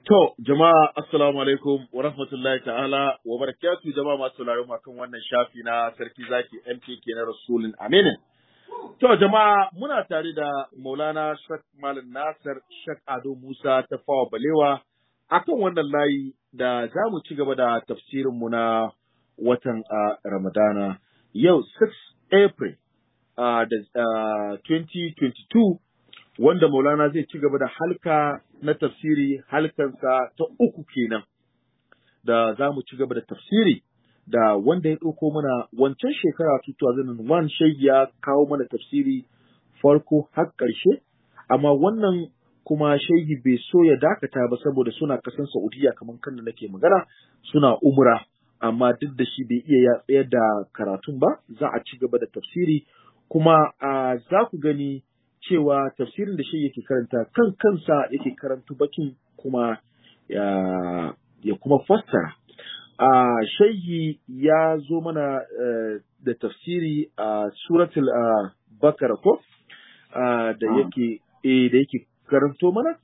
To, jama'a assalamu alaikum wa rahmatullahi ta'ala wa barakatu jama'a masu sauraron mu kan wannan shafi na sarki zaki MKK na Rasulun Aminin. To, jama'a muna tare da Maulana Shak Malam Nasir Shak Ado Musa ta fawa balewa akan wannan layi da za mu ci gaba da tafsirin mu na watan uh, Ramadana yau 6 April uh, da uh, 2022 wanda Maulana zai ci gaba da halka na tafsiri halkansa ta uku kenan da za mu ci gaba da tafsiri da wanda ya ɗauko mana wancan shekara 2001 shai ya kawo mana tafsiri farko har ƙarshe amma wannan kuma shehi bai so ya dakata ba saboda suna kasan Saudiya kamar kan da nake magana suna umra amma duk da shi bai iya ya tsayar da karatun ba za a ci gaba da tafsiri kuma a za ku gani cewa tafsirin da shi yake karanta kan kansa yake karantu bakin kuma ya, ya kuma fassara. A shaihi ya zo mana uh, da tafsiri a uh, suratul uh, bakara ko da yake eh, da yake karanto mana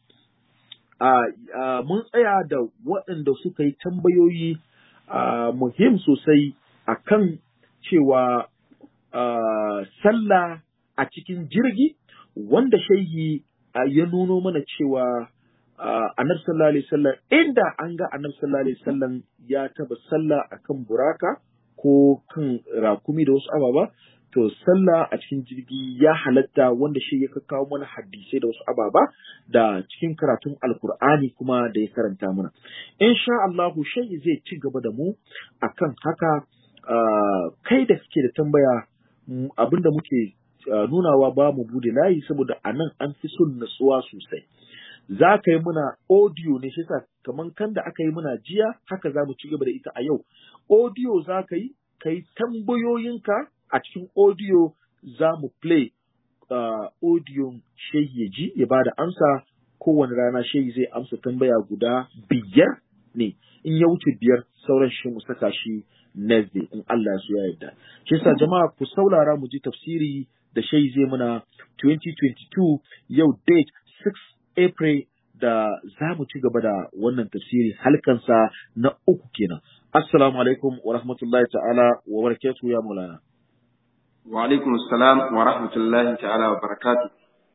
mun tsaya da waɗanda suka yi tambayoyi muhim sosai a kan cewa sallah a cikin jirgi wanda shaihi ya nuno mana cewa annabi sallallahu alaihi wasallam inda an ga annabi sallallahu alaihi wasallam ya taba sallah akan buraka ko kan rakumi da wasu ababa to sallah a cikin jirgi ya halatta wanda shi ya kawo mana hadisai da wasu ababa da cikin karatun alkur'ani kuma da ya karanta mana insha Allah shai zai ci gaba da mu akan haka kai da kake da tambaya abinda muke Uh, nunawa ba mu bude layi saboda a nan an fi son natsuwa sosai. Za ka yi muna audio ne shi kamar kan da aka yi muna jiya haka za mu ci gaba da ita a yau. Audio za ka yi, ka yi tambayoyinka a cikin audio za mu play uh, audio shehi ya ji ya ba da amsa kowane rana shehi zai amsa tambaya guda biyar ne in ya wuce biyar sauran shi mu saka shi next day in Allah ya so ya yarda. Shi yasa jama'a ku saurara mu ji tafsiri da shai zai muna 2022 yau date 6 April da za mu ci gaba da wannan tafsiri halkansa na uku kenan. Assalamu alaikum wa rahmatullahi ta'ala wa barakatuhu ya mulana. Wa alaikum assalam wa rahmatullahi ta'ala wa barakatuhu.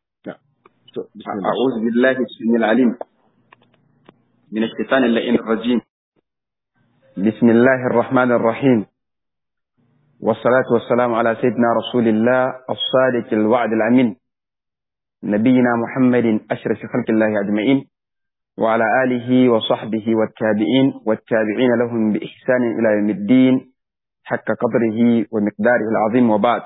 أعوذ بالله السميع العليم من الشيطان اللئيم الرجيم بسم الله الرحمن الرحيم والصلاة والسلام على سيدنا رسول الله الصادق الوعد الأمين نبينا محمد أشرف خلق الله أجمعين وعلى آله وصحبه والتابعين والتابعين لهم بإحسان إلى يوم الدين حق قدره ومقداره العظيم وبعد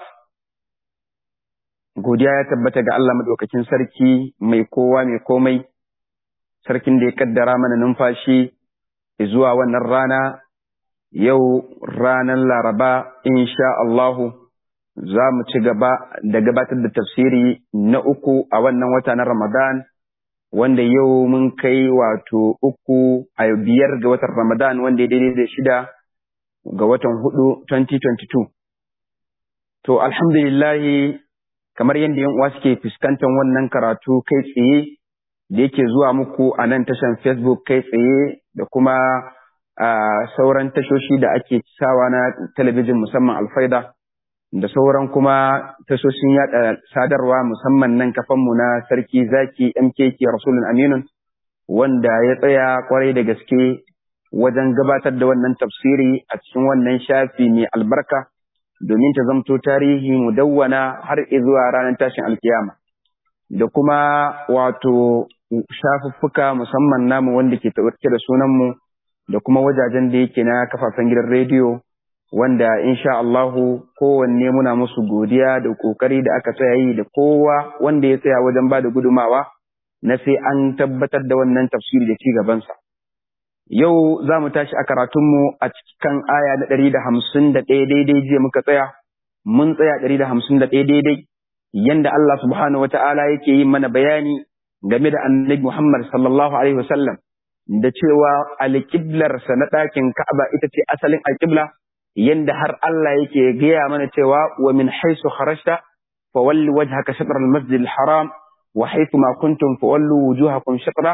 godiya ya tabbata ga Allah madaukakin sarki mai kowa mai komai sarkin da ya kaddara mana numfashi zuwa wannan rana yau ranar Laraba, insha Allahu, za mu ci gaba da gabatar da tafsiri na uku a wannan wata na Ramadan, wanda yau mun kai wato uku a biyar ga watan Ramadan wanda ya daidai da shida ga watan hudu 2022. To, alhamdulillahi, kamar yadda yan uwa suke fuskantar wannan karatu kai tsaye da yake zuwa muku a nan tashan Facebook kai tsaye da kuma a sauran tashoshi da ake sawa na talabijin musamman alfaida da sauran kuma tashoshin yada sadarwa musamman nan kafanmu na sarki zaki mkk rasulun aminun wanda ya tsaya kwarai da gaske wajen gabatar da wannan tafsiri a cikin wannan shafi mai albarka domin ta zamto tarihi mudawwana har zuwa ranar tashin alkiyama da kuma wato shafuffuka musamman namu wanda ke da sunanmu da kuma wajajen da yake na kafafen gidan rediyo wanda insha Allahu kowanne muna musu godiya da kokari da aka tsaya yi da kowa wanda ya tsaya wajen ba da gudumawa na sai an tabbatar da wannan tafsiri da ci gabansa. Yau za mu tashi a karatunmu a cikin aya na ɗari da hamsin da ɗaya daidai jiya muka tsaya, mun tsaya ɗari da hamsin da ɗaya daidai, yanda Allah subhanahu wa ta'ala yake yin mana bayani game da annabi Muhammad sallallahu alaihi wasallam. da cewa alƙiblarsa na ɗakin Ka'aba ita ce asalin alƙibla yanda har Allah yake gaya mana cewa wa min haisu kharajta fa walli wajhaka shatr al-masjid al-haram wa haythu ma kuntum fa wallu wujuhakum shatra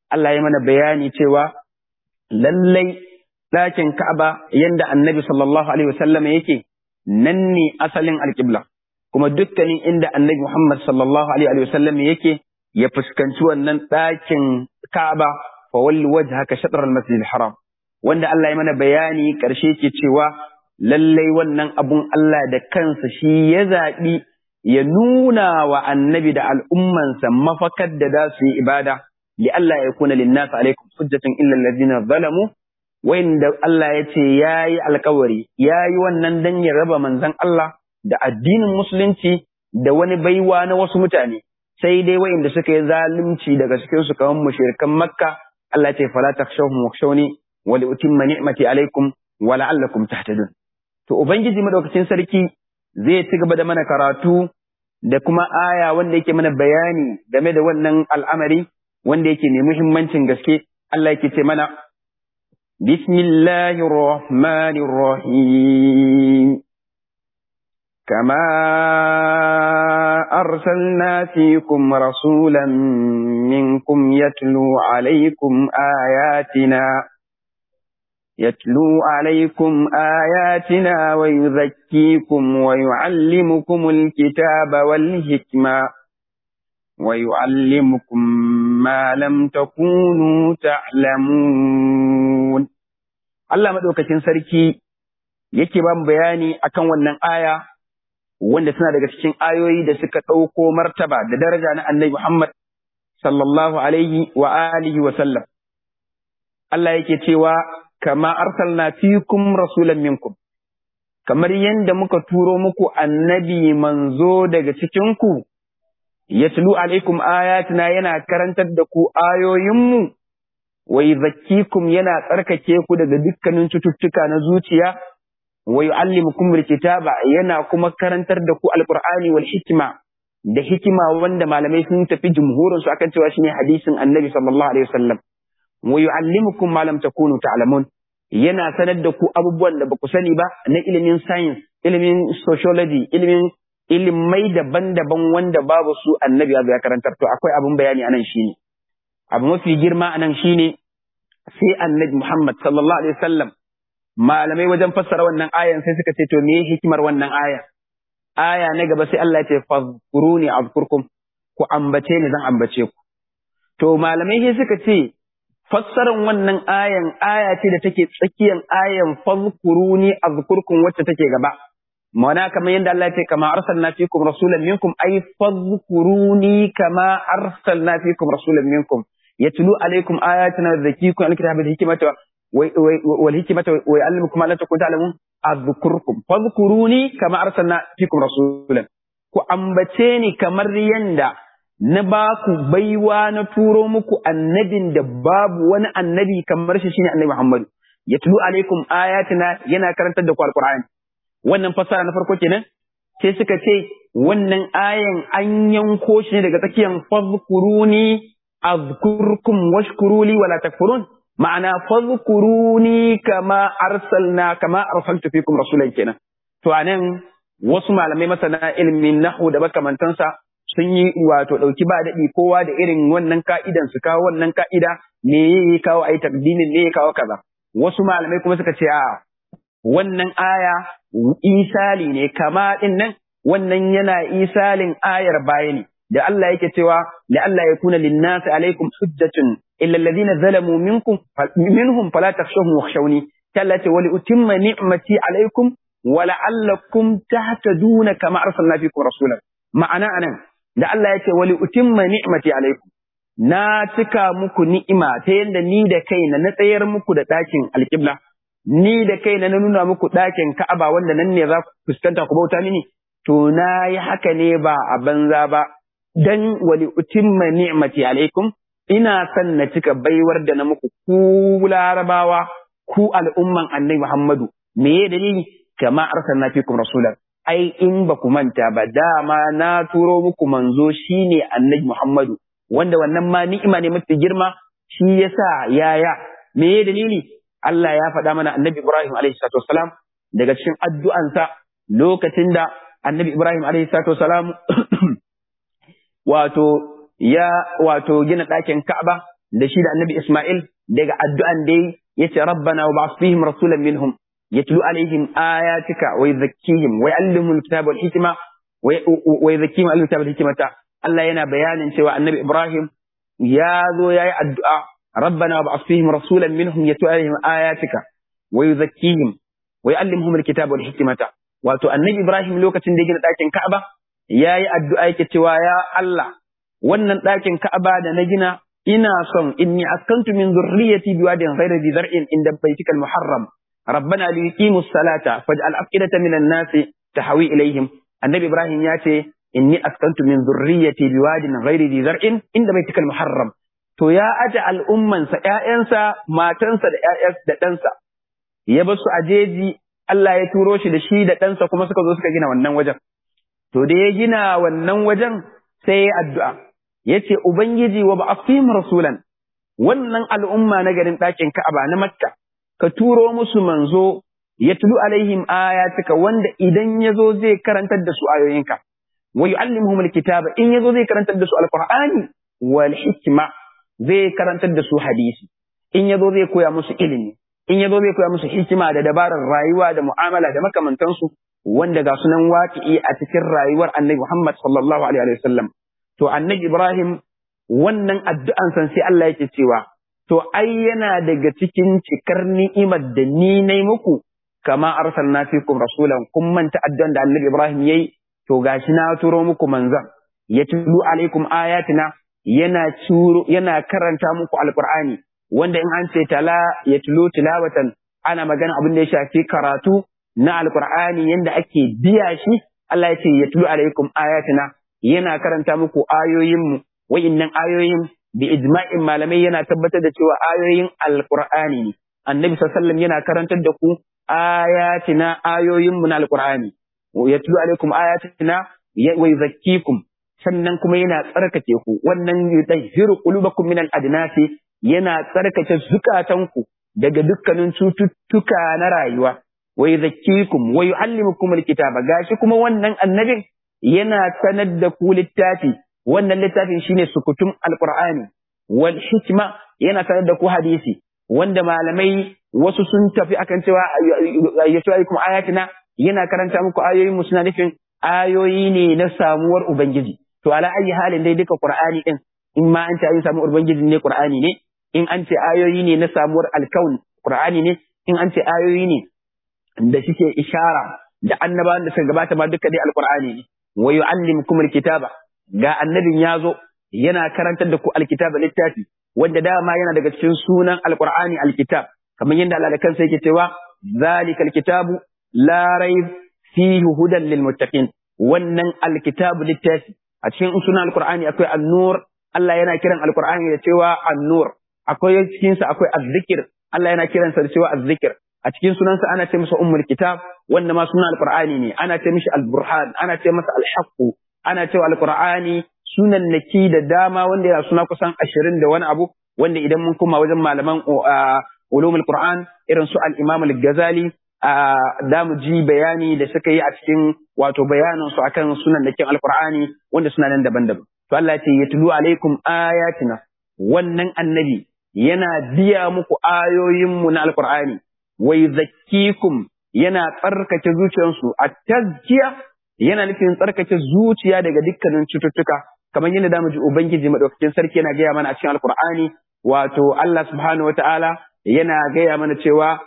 Allah ya mana bayani cewa lallai ɗakin Ka'aba yanda annabi sallallahu alaihi wasallam yake nan ne asalin alƙibla kuma dukkanin inda annabi Muhammad sallallahu alaihi wasallam yake ya fuskanci wannan ɗakin Ka'aba fa walli wajhaka shatr al-masjid al-haram wanda Allah ya mana bayani ƙarshe ke cewa lallai wannan abun Allah da kansa shi ya zaɓi ya nuna wa annabi da al'ummansa mafakar da za su yi ibada li Allah ya kuna linnas alaikum hujjatun illa allazina zalamu wanda Allah ya ce yayi alkawari yayi wannan dan ya raba manzon Allah da addinin musulunci da wani baiwa na wasu mutane sai dai wayanda suka yi zalunci daga cikin su kaman mushrikan makka Allah ya ce fala takhshawhum wakhshawni wa li utimma ni'mati alaikum wa la'allakum tahtadun to ubangiji madaukakin sarki zai ci gaba da mana karatu da kuma aya wanda yake mana bayani game da wannan al'amari wanda yake mai muhimmancin gaske Allah yake ce mana Bismillahir Rahmanir Rahim كما أرسلنا فيكم رسولا منكم يتلو عليكم آياتنا يتلو عليكم آياتنا ويزكيكم ويعلمكم الكتاب والحكمة ويعلمكم ما لم تكونوا تعلمون Allah madaukakin sarki yake ba mu bayani akan wannan aya wanda suna daga cikin ayoyi da suka ɗauko martaba da daraja na Annabi Muhammad sallallahu alaihi wa alihi wa sallam Allah yake cewa kama arsalna fikum rasulan minkum kamar yadda muka turo muku annabi manzo daga cikinku yatlu alaikum ayatina yana karantar da ku ayoyinmu wa yuzakkikum yana tsarkake ku daga dukkanin cututtuka na zuciya wa yu'allimukum alkitaba yana kuma karantar da ku alqur'ani wal hikma da hikima wanda malamai sun tafi jumhurin su akan cewa shine hadisin annabi sallallahu alaihi wasallam wa yu'allimukum ma lam takunu ta'lamun yana sanar da ku abubuwan da baku sani ba na ilimin science ilimin sociology ilimin ilimai daban-daban wanda babu su annabi ya karantar to akwai abin bayani anan shine abu mafi girma anan shine sai annabi Muhammad sallallahu alaihi wasallam malamai wajen fassara wannan ayan sai suka ce to me hikimar wannan aya aya na gaba sai Allah ya ce fazkuruni azkurkum ku ambace ni zan ambace ku to malamai sai suka ce fassaran wannan ayan aya ce da take tsakiyan ayan fazkuruni azkurkum wacce take gaba mana kamar yadda Allah ya ce kama arsalna fikum rasulan minkum ay fazkuruni kama arsalna fikum rasulan minkum yatlu alaikum ayatina zakikum alkitaba bil hikmata wal hikmata wa yuallimukum ma lam takunu ta'lamun azkurkum fazkuruni kama arsalna fikum rasulan ku ambace ni kamar yanda na ba ku baiwa na turo muku annabin da babu wani annabi kamar shi shine annabi Muhammad yatlu alaikum ayatina yana karantar da ku alqur'ani wannan fassara na farko kenan sai suka ce wannan ayan an yanko shi ne daga tsakiyan fadhkuruni azkurkum washkuruli wala takfurun ma'ana fadhkuruni kama arsalna kama arsaltu fikum rasulan kenan to anan wasu malamai masana ilmin nahwu da makamantansa sun yi wato dauki ba daɗi kowa da irin wannan ka'idan su kawo wannan ka'ida me ya kawo ai takdimin me ya kawo kaza wasu malamai kuma suka ce a wannan aya isali ne kama din nan wannan yana isalin ayar baya ne da Allah yake cewa la Allah ya kuna linnasi alaikum hujjatun illa alladhina zalamu minkum minhum fala takhshawhum wakhshawni tallati wa li utimma ni'mati alaikum wa la'allakum tahtaduna kama arsalna fikum rasulan ma'ana anan da Allah ya ce wa li utimma ni'mati alaikum na cika muku ni'ima ta yadda ni da kaina na tsayar muku da ɗakin alƙibla ni da kaina na nuna muku ɗakin Ka'aba wanda nan ne za ku fuskanta ku bauta mini to na yi haka ne ba a banza ba dan wali utimma ni'mati alaikum ina son na cika baiwar da na muku ku larabawa ku al'umman annabi Muhammadu me ya dalili kama arsalna fikum rasulan ai in ba ku manta ba dama na turo muku manzo shine annabi Muhammadu wanda wannan ma ni'ima ne mafi girma shi yasa yaya me ya dalili Allah ya faɗa mana annabi Ibrahim alaihi salatu wasalam daga cikin addu'ansa lokacin da annabi Ibrahim alaihi salatu wasalam wato ya wato gina ɗakin Ka'aba da shi da annabi Ismail daga addu'an da yace rabbana wa ba'ath fihim rasulan minhum yatlu alaihim ayatika wa yuzakkihim wa yuallimuhum alkitaba wal hikma wa yuzakkihim alkitaba wal hikmata Allah yana bayanin cewa annabi Ibrahim ya zo yayi addu'a rabbana wa ba'ath fihim rasulan minhum yatlu alaihim ayatika wa yuzakkihim wa yuallimuhum alkitaba wal hikmata wato annabi Ibrahim lokacin da ya gina ɗakin Ka'aba yayi addu'a yake cewa ya Allah wannan ɗakin Ka'aba da na gina ina son inni askantu min zurriyyati biwadin ghayri dhi zar'in inda baytika al-muharram rabbana li yuqimu as-salata faj'al af'idatan minan nasi tahawi ilayhim annabi Ibrahim ya ce inni askantu min zurriyyati biwadin ghayri dhi zar'in inda baytika al-muharram to ya aje al'ummansa ƴaƴansa matansa da ƴaƴansa da ɗansa ya bar su a jeji Allah ya turo shi da shi da ɗansa kuma suka zo suka gina wannan wajen. To da ya gina wannan wajen sai ya addu'a, ya ce, Ubangiji wa ba'afim rasulan, wannan al'umma na garin ɗakin Ka'aba na Makka, ka turo musu manzo, ya tulu alaihim ayatika wanda idan ya zo zai karantar da su ayoyinka. Wa yu'allimuhum alkitaba in ya zo zai karantar da su alqur'ani wal hikma zai karantar da su hadisi. In ya zo zai koya musu ilimi. in ya zo zai koya musu hikima da dabarar rayuwa da mu'amala da makamantansu wanda ga sunan waƙi'i a cikin rayuwar annabi Muhammad sallallahu alaihi wa sallam to annabi Ibrahim wannan addu'an san sai Allah yake cewa to ai yana daga cikin cikar ni'imar da ni nayi muku kama arsalna fikum rasulan kun manta addu'an da annabi Ibrahim yayi to gashi na turo muku manzon ya tulu alaikum ayatina yana turo yana karanta muku alqur'ani wanda in an ce tala ya tulo tilawatan ana magana abin da ya shafi karatu na alkur'ani yanda ake biya shi Allah ya ce ya tulo alaikum ayatina yana karanta muku ayoyinmu wa'innan ayoyin bi ijma'in malamai yana tabbatar da cewa ayoyin alkur'ani ne annabi sallallahu yana karantar da ku ayatina ayoyinmu na alkur'ani ya tulo alaikum ayatina wa yuzakkikum sannan kuma yana tsarkake ku wannan yudahhiru qulubakum min al-adnasi yana tsarkake zukatanku daga dukkanin cututtuka na rayuwa wa yuzakkikum wa yuallimukum alkitaba gashi kuma wannan annabin yana sanar da ku littafi wannan littafin shine sukutum alqur'ani wal hikma yana sanar da ku hadisi wanda malamai wasu sun tafi akan cewa ayyatu alaikum ayatina yana karanta muku ayoyin mu suna nufin ayoyi ne na samuwar ubangiji to ala ayi halin dai duka qur'ani din in ma an ce ayoyin samuwar ubangiji ne qur'ani ne in an ce ayoyi ne na samuwar alkaun Qur'ani ne in an ce ayoyi ne da suke ishara da annabawan da suka gabata ma duka dai alqur'ani ne wa yu'allimukum alkitaba ga annabin yazo yana karantar da ku alkitaba littafi wanda dama yana daga cikin sunan alqur'ani alkitab kamar yadda Allah da kansa yake cewa zalika alkitabu la rayb fihi hudan lil muttaqin wannan alkitabu littafi a cikin sunan alqur'ani akwai an-nur Allah yana kiran alqur'ani da cewa an-nur akwai cikinsa akwai azzikir Allah yana kiransa da cewa azzikir a cikin sunansa ana ce masa ummul kitab wanda ma sunan alqur'ani ne ana ce mishi alburhan ana ce masa alhaqu ana cewa alqur'ani sunan naki da dama wanda yana suna kusan ashirin da wani abu wanda idan mun koma wajen malaman ulumul qur'an irin su al-imam al-ghazali da mu ji bayani da suka yi a cikin wato bayanin su akan sunan nakin alqur'ani wanda suna nan daban-daban to Allah ya ce yatlu alaikum ayatina wannan annabi yana biya muku ayoyinmu na alkur'ani wai zakkikum yana tsarkake zuciyarsu a tazkiya yana nufin tsarkake zuciya daga dukkanin cututtuka kamar yadda da mu ji ubangiji madaukakin sarki yana gaya mana a cikin alkur'ani wato Allah subhanahu wataala yana gaya mana cewa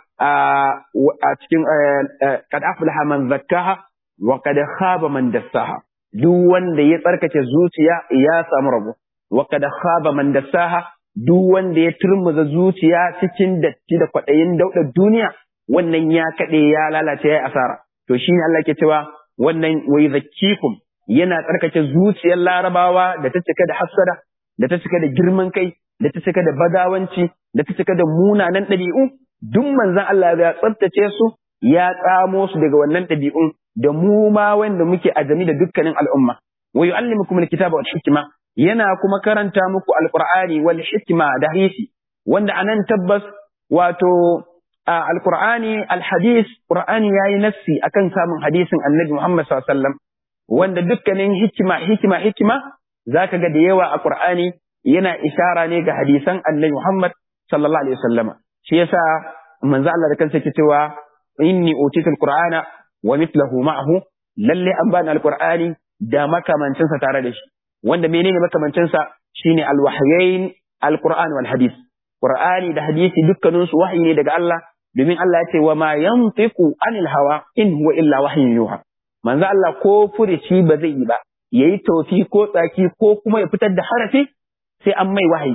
a cikin kad aflaha man zakkaha wa kad khaba man dassaha duk wanda ya tsarkake zuciya ya samu rabo wa kad khaba man dassaha duk wanda ya turmuza zuciya cikin datti da kwaɗayin daudar duniya wannan ya kaɗe ya lalace ya asara to shine Allah ke cewa wannan wai zakkikum yana tsarkake zuciyar larabawa da ta cika da hassada da ta cika da girman kai da ta cika da badawanci da ta cika da munanan ɗabi'u duk manzon Allah ya tsaftace su ya tsamo su daga wannan ɗabi'un da mu ma wanda muke ajami da dukkanin al'umma wa yu'allimukum alkitaba wal hikma yana kuma karanta muku alqur'ani wal hikma da hadisi wanda anan tabbas wato alqur'ani alhadis qur'ani yayi nassi akan samun hadisin annabi Muhammad sallallahu alaihi wasallam wanda dukkanin hikima hikima hikima zaka ga da yawa a qur'ani yana ishara ne ga hadisan annabi Muhammad sallallahu alaihi wasallama shi yasa manzo Allah da kansa yake cewa inni utitul qur'ana wa mithluhu ma'ahu lalle an bani alqur'ani da makamancin sa tare da shi wanda menene makamancin sa shine alwahyain alqur'an wal hadith qur'ani da hadisi dukkanin su wahyi ne daga Allah domin Allah ya ce wa ma yantiqu anil hawa in huwa illa wahyun yuha manzo Allah ko furici ba zai yi ba yayi tofi ko tsaki ko kuma ya fitar da harafi sai an mai wahayi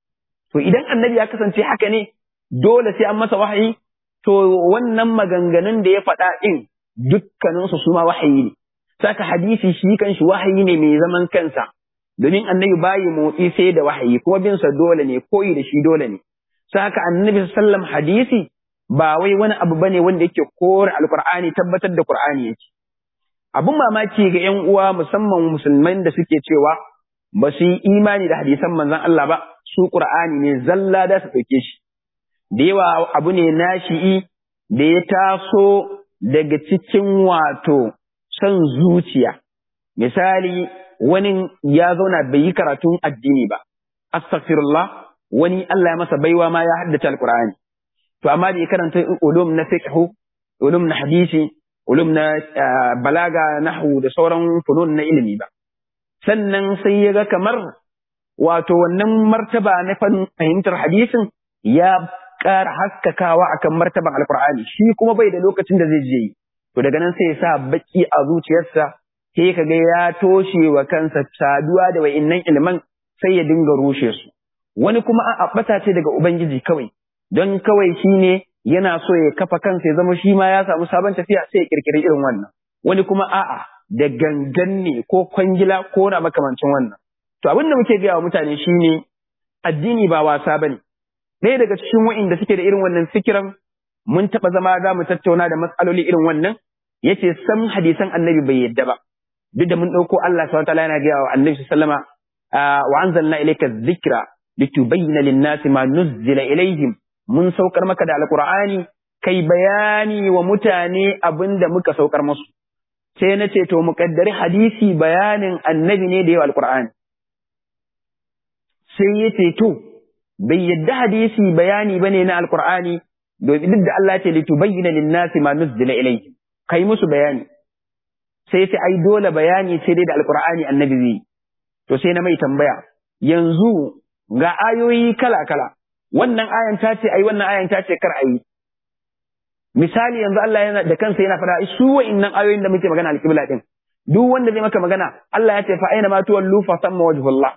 to idan annabi ya kasance haka ne dole sai an masa wahayi to wannan maganganun da ya faɗa ɗin dukkaninsu su ma wahayi ne saka hadisi shi kanshi wahayi ne mai zaman kansa domin annabi bayi motsi sai da wahayi kuma bin sa dole ne koyi da shi dole ne saka annabi sallam hadisi ba wai wani abu bane wanda yake kore alqur'ani tabbatar da qur'ani yake abun mamaki ga yan uwa musamman musulman da suke cewa ba su yi imani da hadisan manzon Allah ba su qur'ani ne zalla da su ɗauke shi da yawa abu ne nashi'i da ya taso daga cikin wato son zuciya misali wani ya zauna bai yi karatun addini ba astaghfirullah wani Allah ya masa baiwa ma ya haddace alqur'ani to amma bai karanta ulum na fiqh ulum na hadisi ulum na balaga nahwu da sauran funun na ilimi ba sannan sai ya ga kamar wato wannan martaba na fahimtar hadisin ya ƙara haskakawa akan martaban alkur'ani shi kuma bai da lokacin da zai je yi to daga nan sai ya sa baki a zuciyarsa sai ka ga ya toshe wa kansa saduwa da wa'innan ilman sai ya dinga rushe su wani kuma a bata ce daga ubangiji kawai don kawai shi ne yana so ya kafa kansa ya zama shi ma ya samu sabon tafiya sai ya kirkiri irin wannan wani kuma a'a da gangan ne ko kwangila ko na makamancin wannan to abin da muke gaya wa mutane shine addini ba wasa bane ɗaya daga cikin wa'inda suke da irin wannan fikiran mun taɓa zama za mu tattauna da matsaloli irin wannan yace sam hadisan annabi bai yadda ba duk da mun ɗauko Allah subhanahu wataala yana gaya wa annabi sallama wa anzalna ilayka dhikra litubayyana lin-nasi ma nuzzila ilayhim mun saukar maka da alqur'ani kai bayani wa mutane abinda muka saukar musu sai na ce to muƙaddari hadisi bayanin annabi ne da yawa alqur'ani sai yace to bai yadda hadisi bayani bane na alqur'ani domin duk da Allah ce litubayyana lin-nasi ma nuzila ilayhi kai musu bayani sai sai ai dole bayani sai dai da alqur'ani annabi zai to sai na mai tambaya yanzu ga ayoyi kala kala wannan ayan ta ce ai wannan ayan ta ce kar ayi misali yanzu Allah yana da kansa yana fara su wa'innan ayoyin da muke magana alqibla din duk wanda zai maka magana Allah ya ce fa aina ma tuwallu fa samma wajhullah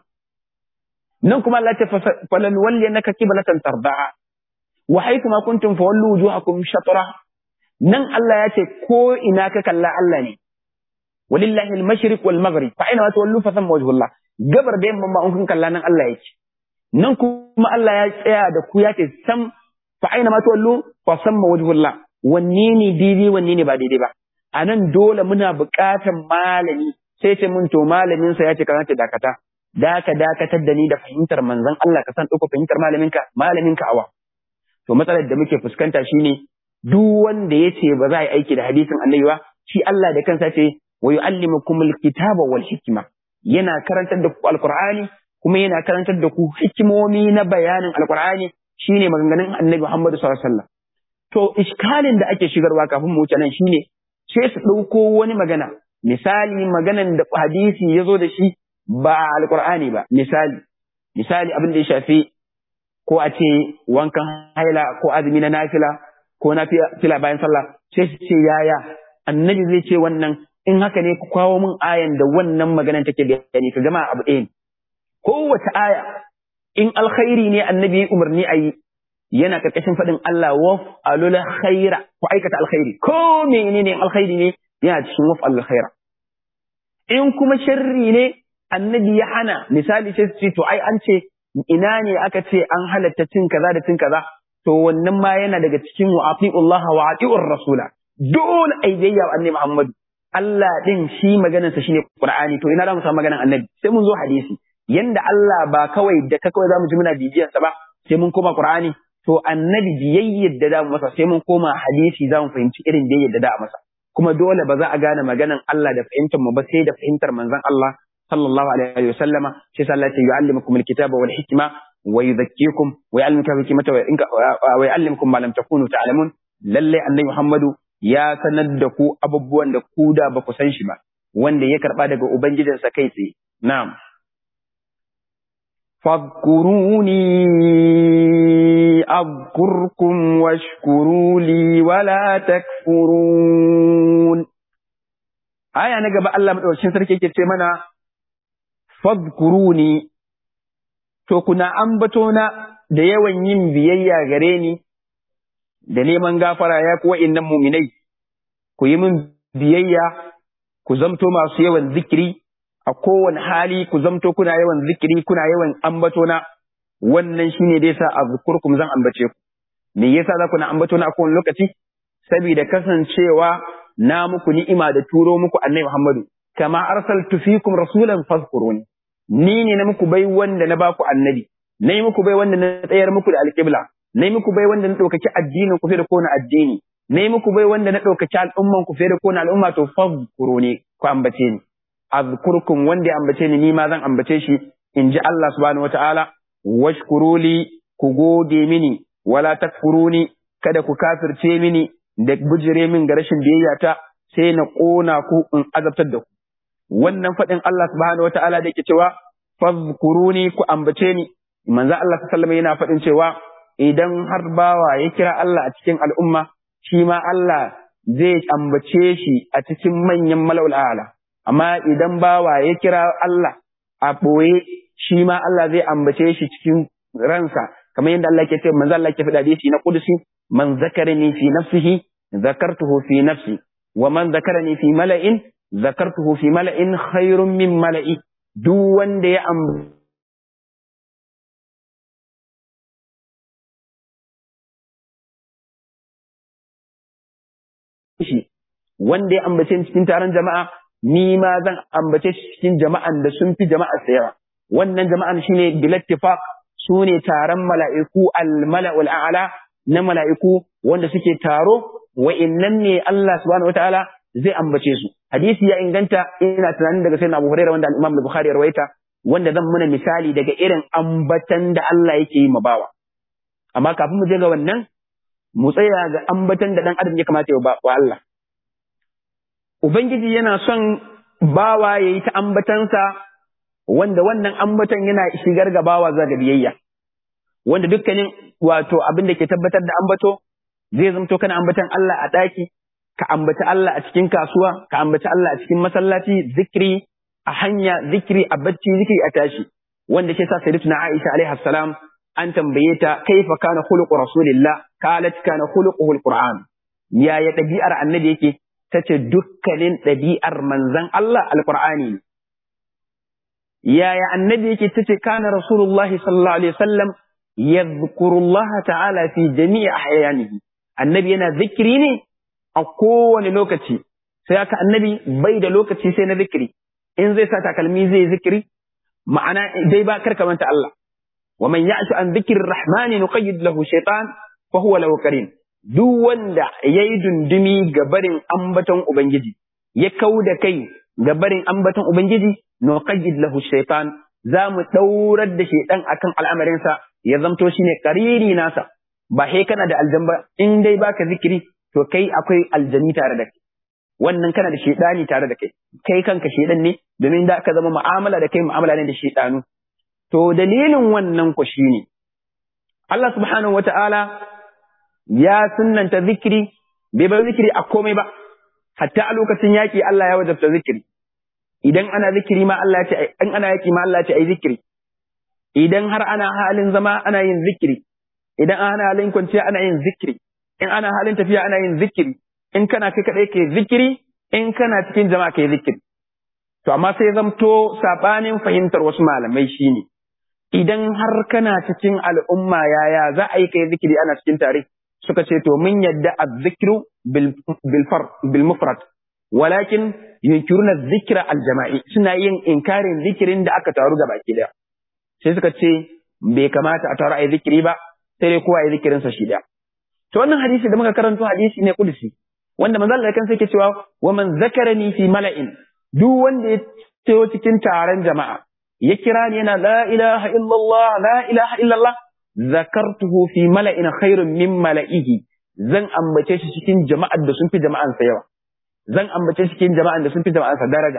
nan kuma Allah ya ce falan walli annaka qiblatan tarda'a wa haythu ma kuntum fawallu wujuhakum shatra nan Allah ya ce ko ina ka kalla Allah ne walillahi al-mashriq wal maghrib fa aina ma tuwallu fa thamma wajhullah gabar da yamma ma kun kalla nan Allah yake nan kuma Allah ya tsaya da ku ya ce sam fa aina ma tuwallu fa thamma wajhullah wanne ne daidai wanne ne ba daidai ba a nan dole muna buƙatar malami sai ce mun to malamin sa ya ce kana dakata da ka dakatar da ni da fahimtar manzon Allah ka san ɗauka fahimtar malaminka malaminka awa to matsalar da muke fuskanta shine duk wanda ya ce ba za a yi aiki da hadisin annabi ba shi Allah da kansa ce wa yu'allimukum alkitaba wal hikma yana karantar da ku alqur'ani kuma yana karantar da ku hikimomi na bayanin alqur'ani shine maganganun annabi Muhammad sallallahu alaihi wasallam to iskalin da ake shigarwa kafin mu wuce nan shine sai su ɗauko wani magana misali maganan da hadisi ya zo da shi ba alqur'ani ba misali misali abin da ya shafi ko a ce wankan haila ko azumi na nafila ko nafila bayan sallah sai su ce yaya annabi zai ce wannan in haka ne ku kawo min ayan da wannan maganan take bayani ka gama abu ɗaya kowace aya in alkhairi ne annabi umarni a yi yana karkashin faɗin Allah waf alul khaira ku aikata alkhairi ko menene alkhairi ne yana cikin waf alul khaira in kuma sharri ne annabi ya hana misali sai su ce to ai an ce ina ne aka ce an halatta cin kaza da cin kaza to wannan ma yana daga cikin wa Allah wa atiur rasula dole ai biyayya wa annabi Muhammad Allah din shi maganar sa shine Qur'ani to ina za mu samu maganar annabi sai mun zo hadisi yanda Allah ba kawai da ka kawai zamu ji muna bibiyar sa ba sai mun koma Qur'ani to annabi biyayyar da da mu masa sai mun koma hadisi za mu fahimci irin biyayyar da da masa kuma dole ba za a gane maganar Allah da fahimtar mu ba sai da fahimtar manzon Allah sallallahu alaihi wa sallama sai Allah ya yu'allimukum alkitaba wal hikma wa yudhakkikum wa yu'allimukum hikmata wa yu'allimukum ma lam takunu ta'lamun lalle annabi Muhammadu ya sanar da ku abubuwan da ku da ba ku san shi ba wanda ya karba daga ubangijinsa kai tsaye na'am فاذكروني أذكركم واشكروا لي ولا تكفرون aya na gaba Allah madaukakin sarki yake ce mana fadkuruni to kuna ambato na da yawan yin biyayya gare ni da neman gafara ya kuwa innan muminai ku yi min biyayya ku zamto masu yawan zikiri a kowane hali ku zamto kuna yawan zikiri kuna yawan ambato na wannan shine da yasa azkurkum zan ambace ku me yasa za ku na ambato na a kowane lokaci saboda kasancewa na muku ni'ima da turo muku annabi Muhammadu kama arsaltu fikum rasulan fazkuruni ni ne na muku bai wanda na baku annabi na yi muku bai wanda na tsayar muku da alƙibla na yi muku bai wanda na ɗaukaki addinin ku fiye da kona addini na yi muku bai wanda na ɗaukaki al'umman ku fiye da kona al'umma to fazkuruni ku ambace ni azkurkum wanda ya ambace ni ni ma zan ambace shi in ji Allah subhanahu wataala washkuruli ku gode mini wala takfuruni kada ku kafirce mini da bujire min ga rashin biyayya ta sai na ƙona ku in azabtar da ku wannan faɗin Allah subhanahu wataala da yake cewa fazkuruni ku ambace ni manzo Allah sallallahu yana faɗin cewa idan har bawa ya kira Allah a cikin al'umma shi ma Allah zai ambace shi a cikin manyan mala'ul a'la amma idan bawa ya kira Allah a ɓoye shi ma Allah zai ambace shi cikin ransa kamar yadda Allah ke ce manzo Allah ke faɗa hadisi na kudusi man zakarani fi nafsihi zakartuhu fi nafsi wa man zakarani fi mala'in zakartuhu fi mala'in khairun min mala'i duk wanda ya ambace shi wanda ya ambace cikin taron jama'a ni ma zan ambace shi cikin jama'an da sun fi jama'a yawa wannan jama'an shine bilattifaq su ne taron mala'iku al-mala'ul a'la na mala'iku wanda suke taro wa'innan ne Allah subhanahu wataala zai ambace su hadisi ya inganta ina tunanin daga sayyidina Abu Hurairah wanda al-Imam Bukhari ya rawaita wanda zan muna misali daga irin ambatan da Allah yake yi bawa amma kafin mu je ga wannan mu tsaya ga ambatan da dan adam ya kamata ya wa Allah Ubangiji yana son bawa ya yi ta ambatansa wanda wannan ambatan yana shigar ga bawa za ga biyayya. Wanda dukkanin wato abin da ke tabbatar da ambato zai zamto kana ambatan Allah a ɗaki, ka ambaci Allah a cikin kasuwa, ka ambaci Allah a cikin masallaci, zikiri a hanya, zikiri a bacci, zikiri a tashi. Wanda ke sa Sayyidatuna Aisha alaihi salam an tambaye ta kaifa kana khuluqu rasulillah qalat kana khuluquhu alquran. Yaya ɗabi'ar annabi yake? ta ce dukkanin ɗabi'ar manzan Allah alƙur'ani ne. Yaya annabi yake ta ce kana Rasulullah sallallahu Alaihi wasallam ya ta'ala fi jami'a ahyanihi annabi yana zikiri ne a kowane lokaci sai haka annabi bai da lokaci sai na zikiri in zai sa takalmi zai zikiri ma'ana dai ba karka manta Allah wa man ya'tu an dhikri rahmani nuqayyid lahu shaytan fa huwa lahu qarin duk wanda ya yi dundumi ga barin ambaton Ubangiji, ya kau da kai ga barin ambaton Ubangiji, no qayyid lahu shaitan za mu ɗaurar da shaitan akan al'amarinsa ya zamto shi ne ƙariri nasa, ba he kana da aljan ba, in dai baka zikiri, to kai akwai aljani tare da kai. Wannan kana da shaidani tare da kai, kai kanka shaidan ne, domin da ka zama mu'amala da kai mu'amala ne da shaidanu. To dalilin wannan ku shi ne, Allah subhanahu wa ta'ala ya sunnanta zikiri bai bar zikiri a komai ba hatta a lokacin yaki Allah ya wajabta zikiri idan ana zikiri ma Allah ya ce in ana yaki ma Allah ya ce ai zikiri idan har ana halin zama ana yin zikiri idan ana halin kwanciya ana yin zikiri in ana halin tafiya ana yin zikiri in kana kai kadai ke zikiri in kana cikin jama'a kai zikiri to amma sai zamto sabanin fahimtar wasu malamai shine idan har kana cikin al'umma yaya za a yi kai zikiri ana cikin tare suka ce to mun yadda azzikru bil mufrad walakin yunkiruna zikra al jama'i suna yin inkarin zikirin da aka taru gaba ki daya sai suka ce bai kamata a taru a yi zikiri ba sai dai kowa ya zikirin sa shi daya to wannan hadisi da muka karanto hadisi ne kudusi wanda manzo Allah kansa yake cewa wa man zakarani fi mala'in duk wanda ya tayo cikin taron jama'a ya kira ni yana la ilaha illallah la ilaha illallah zakartuhu fi mala'in khairun min mala'ihi zan ambace shi cikin jama'ar da sun fi jama'ansa yawa zan ambace shi cikin jama'ar da sun fi jama'ansa daraja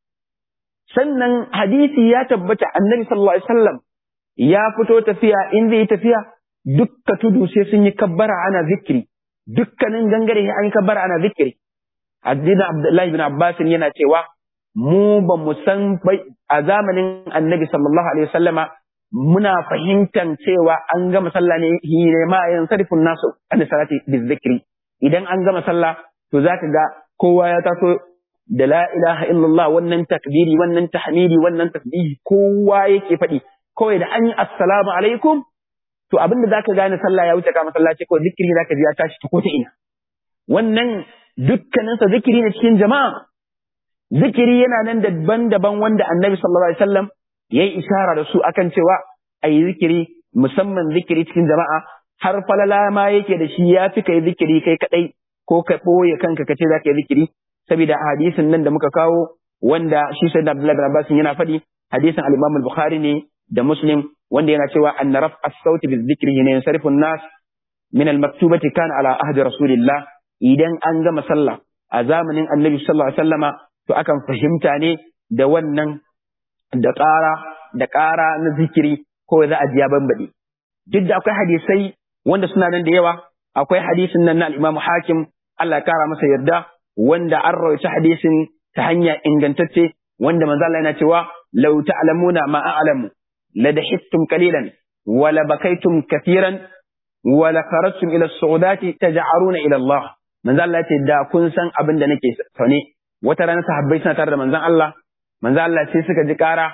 sannan hadisi ya tabbata annabi sallallahu alaihi wasallam ya fito tafiya in zai tafiya dukka tudu sai sun yi kabbara ana zikiri dukkanin gangare an yi kabbara ana zikiri addinin abdullahi bin abbas yana cewa mu ba mu san a zamanin annabi sallallahu alaihi wasallama muna fahimtan cewa an gama sallah ne hine ma yan sarifin nasu an salati bizikri idan an gama sallah to zaka ga kowa ya taso da la ilaha illallah wannan takbiri wannan tahmidi wannan tasbihi kowa yake faɗi kawai da an yi assalamu alaikum to abinda zaka gane sallah ya wuce ka masallaci ko zikiri zaka ji ya tashi ta ko ta ina wannan dukkaninsa zikiri ne cikin jama'a zikiri yana nan daban-daban wanda annabi sallallahu alaihi wasallam ya yi ishara da su akan cewa a yi zikiri musamman zikiri cikin jama'a har falala ma yake da shi ya fi kai zikiri kai kadai ko ka ɓoye kanka ka ce za ka yi zikiri saboda hadisin nan da muka kawo wanda shi sai da Abdullahi bin Abbas yana faɗi hadisin al-Imam al-Bukhari ne da Muslim wanda yana cewa an raf as-sauti bi dhikri ne yansarifu an-nas min al-maktubati kana ala ahdi rasulillah idan an gama sallah a zamanin Annabi sallallahu alaihi wasallama to akan fahimta ne da wannan da ƙara da ƙara na zikiri ko za a ji ya bambaɗe. Duk da akwai hadisai wanda suna nan da yawa, akwai hadisin nan na al'imamu hakim Allah ya kara masa yarda wanda an rawaita hadisin ta hanya ingantacce wanda manzo Allah yana cewa law ta'lamuna ma a'lamu la dahittum qalilan wa la bakaytum kathiran wa la kharajtum ila as-su'udati taj'aruna ila Allah manzo Allah ya ce da kun san abin da nake sane wata rana sahabbai suna tare da manzon Allah manzo Allah sai suka ji ƙara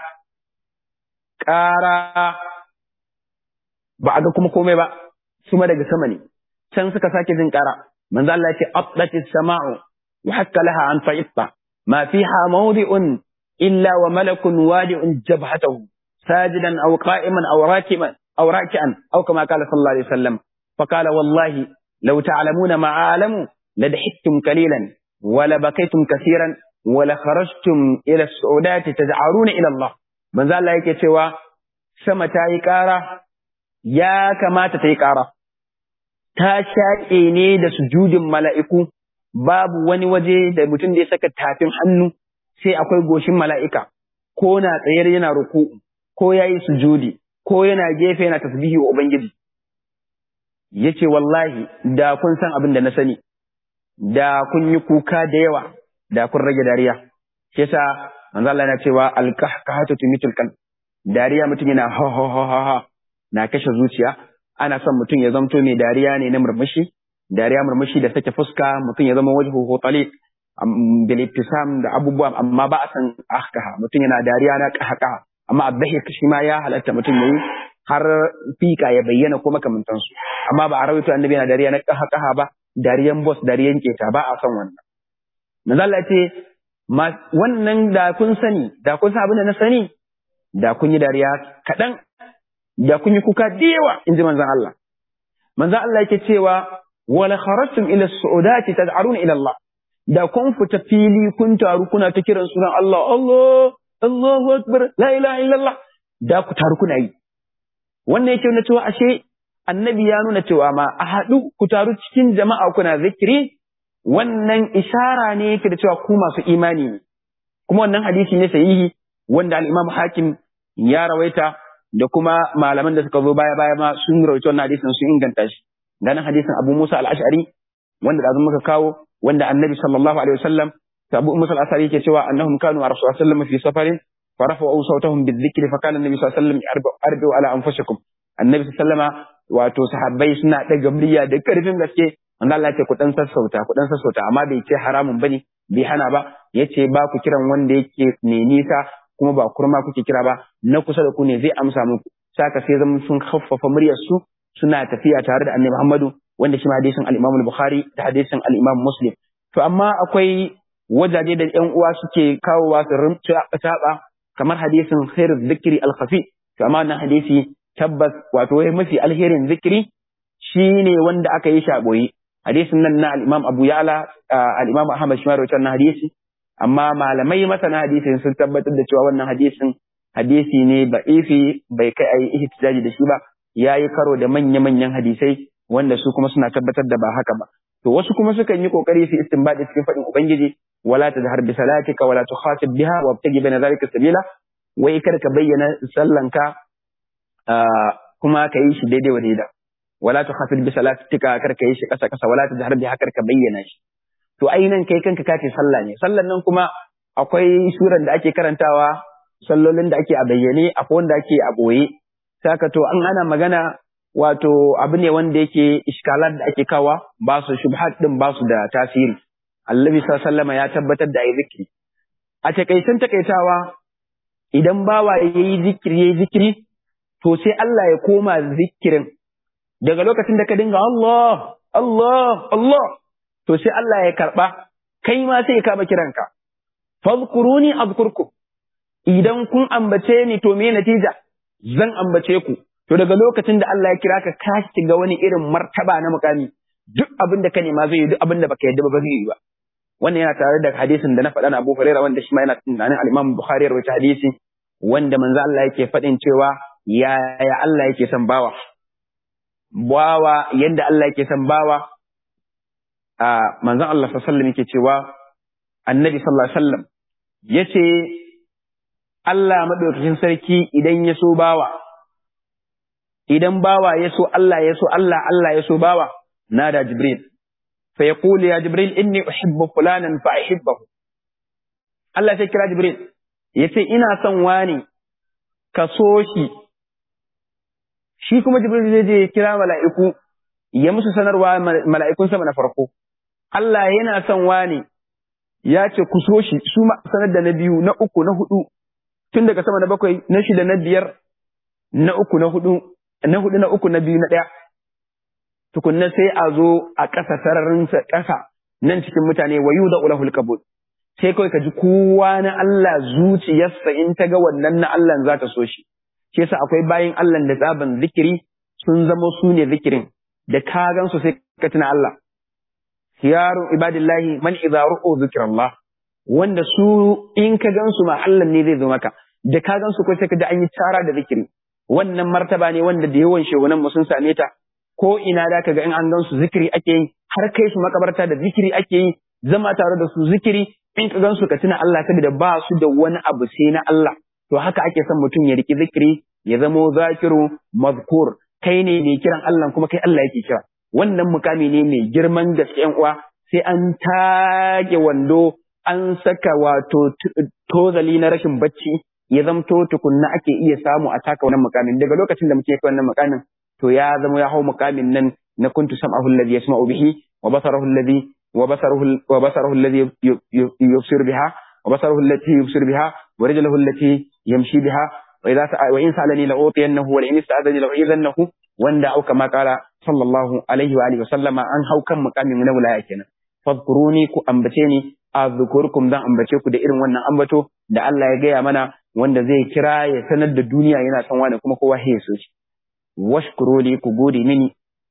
ƙara ba a ga kuma komai ba su ma daga sama ne can suka sake jin ƙara manzo Allah ya ce aqdati samau wa hakka laha an fa'itta ma fiha mawdi'un illa wa malakun wadi'un jabhatahu sajidan aw qa'iman aw rakiban aw raki'an aw kama qala sallallahu alaihi wasallam فقال والله لو تعلمون ما أعلم لدحكتم قليلا ولبكيتم كثيرا wala kharajtum ila su'udati taj'aruna ila Allah manzo Allah yake cewa sama ta yi ƙara ya kamata ta yi ƙara ta shaƙe ne da sujudin mala'iku babu wani waje da mutum da ya saka tafin hannu sai akwai goshin mala'ika ko na tsayar yana ruku ko yayi sujudi ko yana gefe yana tasbihi wa ubangiji yace wallahi da kun san abin da na sani da kun yi kuka da yawa da kun rage dariya shi yasa manzo Allah yana cewa alqahqahatu tumitul qalb dariya mutum yana ha ha ha ha na kashe zuciya ana son mutum ya zamto mai dariya ne na murmushi dariya murmushi da sake fuska mutum ya zama wajhu taliq bil ibtisam da abubuwa amma ba a san ahkaha mutum yana dariya na qahqaha amma abdahi shi ma ya halatta mutum yayi har fika ya bayyana ko makamantansu amma ba a rawaito annabi yana dariya na qahqaha ba dariyan boss dariyan keta ba a son wannan Manzala ce, wannan da kun sani, da kun san abin da na sani, da kun yi dariya kaɗan, da kun yi kuka da yawa, in ji manzan Allah. Manzan Allah yake cewa, wala kharajtum ila su'udati tad'aruna ila Allah. Da kun fita fili kun taru kuna ta kiran sunan Allah, Allah, Allahu Akbar, la ilaha illallah. Da ku taru kuna yi. Wannan yake nuna cewa ashe annabi ya nuna cewa ma a haɗu ku taru cikin jama'a kuna zikiri wannan ishara ne yake da cewa ku masu imani ne kuma wannan hadisi ne sahihi wanda al-Imam Hakim ya rawaita da kuma malaman da suka zo baya baya ma sun rawaita wannan hadisin sun inganta shi ganin hadisin Abu Musa al-Ash'ari wanda da muka kawo wanda Annabi sallallahu alaihi wasallam ta Abu Musa al-Ash'ari yake cewa annahum kanu a Rasulullah sallallahu fi safarin فرفعوا صوتهم بالذكر فكان النبي صلى الله عليه وسلم أربوا على أنفسكم النبي صلى الله عليه وسلم wato sahabbai suna ɗaga murya da ƙarfin gaske wanda Allah ce ku dan sassauta ku dan sassauta amma bai ce haramun bane bai hana ba yace ba ku kiran wanda yake ne nisa kuma ba kurma kuke kira ba na kusa da ku ne zai amsa muku saka sai zama sun khaffafa muryar su suna tafiya tare da Annabi Muhammadu wanda shi ma hadisin al-Imam al-Bukhari da hadisin al-Imam Muslim to amma akwai wajaje da ƴan uwa suke kawowa su rumta kamar hadisin khairuz zikri al-khafi to amma wannan hadisi tabbas wato wai mafi alherin zikiri shine wanda aka yi shi a boye hadisin nan na al-Imam Abu Ya'la al-Imam Ahmad shi ma rawaita wannan hadisi amma malamai masana hadisin sun tabbatar da cewa wannan hadisin hadisi ne ba'ifi bai kai ayi ihtijaji da shi ba yayi karo da manya-manyan hadisai wanda su kuma suna tabbatar da ba haka ba to wasu kuma sukan yi kokari su istinbadi cikin fadin ubangiji wala tazhar bi salatika wala tukhatib biha wabtagi baina zalika sabila wai kar ka bayyana sallanka kuma ka yi shi daidai wa daida wala tukhatib bi salatika kar ka yi shi kasa kasa wala tazhar biha kar ka bayyana shi to ainihin kai kanka kace sallah ne sallan nan kuma akwai suran da ake karantawa sallolin da ake a bayyane akwai wanda ake a boye saka to an ana magana wato abu ne wanda yake iskalar da ake kawa ba su shubhat din ba su da tasiri Annabi sallallahu ya tabbatar da ayi zikiri a takaicen takaitawa idan bawa yayi zikiri yayi zikiri to sai Allah ya koma zikirin daga lokacin da ka dinga Allah Allah Allah to sai Allah ya karba kai ma sai ya kama kiranka fadhkuruni adhkurkum idan kun ambace ni to me natija zan ambace ku to daga lokacin da Allah ya kira ka ka shiga wani irin martaba na mukami duk abin da ka nema zai yi duk abin da baka yadda ba zai yi ba wannan yana tare da hadisin da na faɗa na Abu Hurairah wanda shi ma yana tunanin al-Imam Bukhari rawaita hadisi wanda manzo Allah yake faɗin cewa ya ya Allah yake son bawa bawa yanda Allah yake son bawa a manzon Allah sallallahu alaihi wasallam yake cewa annabi sallallahu alaihi wasallam yace Allah madaukakin sarki idan ya so bawa idan bawa ya so Allah ya so Allah Allah ya so bawa nada Jibril fa yaqulu ya Jibril inni uhibbu fulanan fa uhibbahu Allah sai kira Jibril yace ina son wani ka so shi shi kuma Jibril zai je kira mala'iku ya musu sanarwa mala'ikun sama na farko Allah yana son wani ya ce ku so shi su sanar da na biyu na uku na hudu tun daga sama na bakwai na shida na biyar na uku na hudu na hudu na uku na biyu na ɗaya tukunna sai a zo a ƙasa sararin ƙasa nan cikin mutane wa yuda ulahul qabul sai kawai ka ji kowa na Allah zuciyarsa in ta ga wannan na Allah za ta so shi shi yasa akwai bayin Allah da tsaban zikiri sun zama su ne zikirin da ka gansu sai ka tuna Allah khiyarun ibadillahi man idza ru'u zikrallah wanda su in ka gansu ma Allah ne zai zo maka da ka gansu ko sai ka ji an yi tara da zikiri wannan martaba ne wanda da yawan shehunan mu sun same ta ko ina da ka ga in an gansu zikiri ake yi har kai su makabarta da zikiri ake yi zama tare da su zikiri in ka gansu ka tuna Allah saboda ba su da wani abu sai na Allah to haka ake son mutum ya riki zikiri ya zamo zakiru mazkur kai ne mai kiran Allah kuma kai Allah yake kira wannan mukami ne mai girman gaske yan uwa sai an tage wando an saka wato tozali na rashin bacci ya zamto tukunna ake iya samu a taka wannan mukamin daga lokacin da muke kai wannan mukamin to ya zama ya hau mukamin nan na kuntu sam'ahu alladhi yasma'u bihi wa basarahu alladhi wa basaruhu wa basaruhu alladhi yubsir biha wa basaruhu allati yubsir biha wa rijluhu allati yamshi biha wa idza wa in sa'alani la utiyannahu wa in ista'adani la u'idannahu wanda auka ma qala sallallahu alaihi wa alihi wa sallama an hau kan mukamin na wilaya kenan fadkuruni ku ambace ni azkurkum dan ambace ku da irin wannan ambato da Allah ya gaya mana wanda zai kira ya sanar da duniya yana son wani kuma kowa ya so shi washkuru li ku gode mini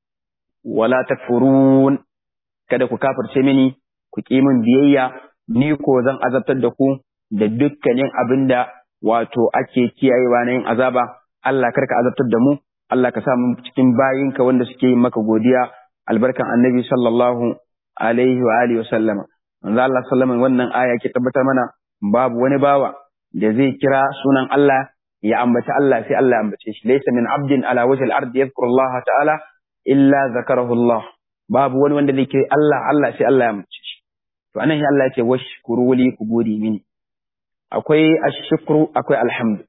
wala takfurun kada ku kafirce mini ku ki min biyayya ni ko zan azabtar da ku da dukkanin abinda wato ake kiyayewa na yin azaba Allah karka azabtar da mu Allah ka sa mu cikin bayinka wanda suke yin maka godiya albarkan annabi sallallahu alaihi wa alihi wa sallama manzo Allah sallama wannan aya ke tabbatar mana babu wani bawa da zai kira sunan Allah ya ambaci Allah sai Allah ya ambace shi laysa min abdin ala wajhil ardi yadhkuru Allah ta'ala illa zakarahu Allah babu wani wanda zai kira Allah Allah sai Allah ya ambace shi to anan shi Allah ya ce washkuru li ku gode mini akwai ashkuru akwai alhamdu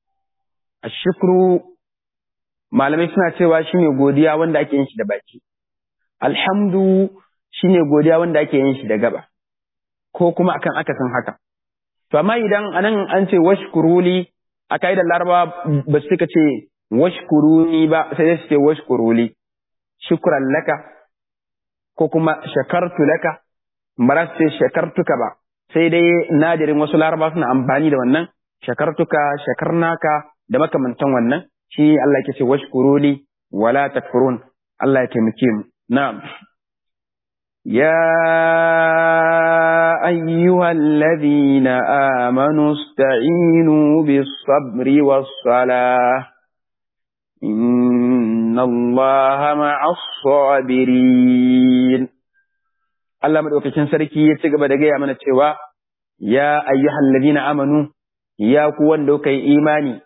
ashkuru malamai suna cewa shine godiya wanda ake yin shi da baki alhamdu shine godiya wanda ake yin shi da gaba ko kuma akan akasin haka to amma idan anan an ce washkuruli a kaidar laraba ba su ce washkuruni ba sai su ce washkuruli shukran laka ko kuma shakartu laka ba su ce shakartuka ba sai dai nadirin wasu laraba suna amfani da wannan shakartuka shakarnaka da makamantan wannan shi Allah yake ce washkuruli wala takfurun Allah ya taimake mu na'am يا أيها الذين آمنوا استعينوا بالصبر والصلاة إن الله مع الصابرين Allah madaukakin sarki ya ci gaba da gaya mana cewa ya ayyuhal ladina amanu ya ku wanda kuka yi imani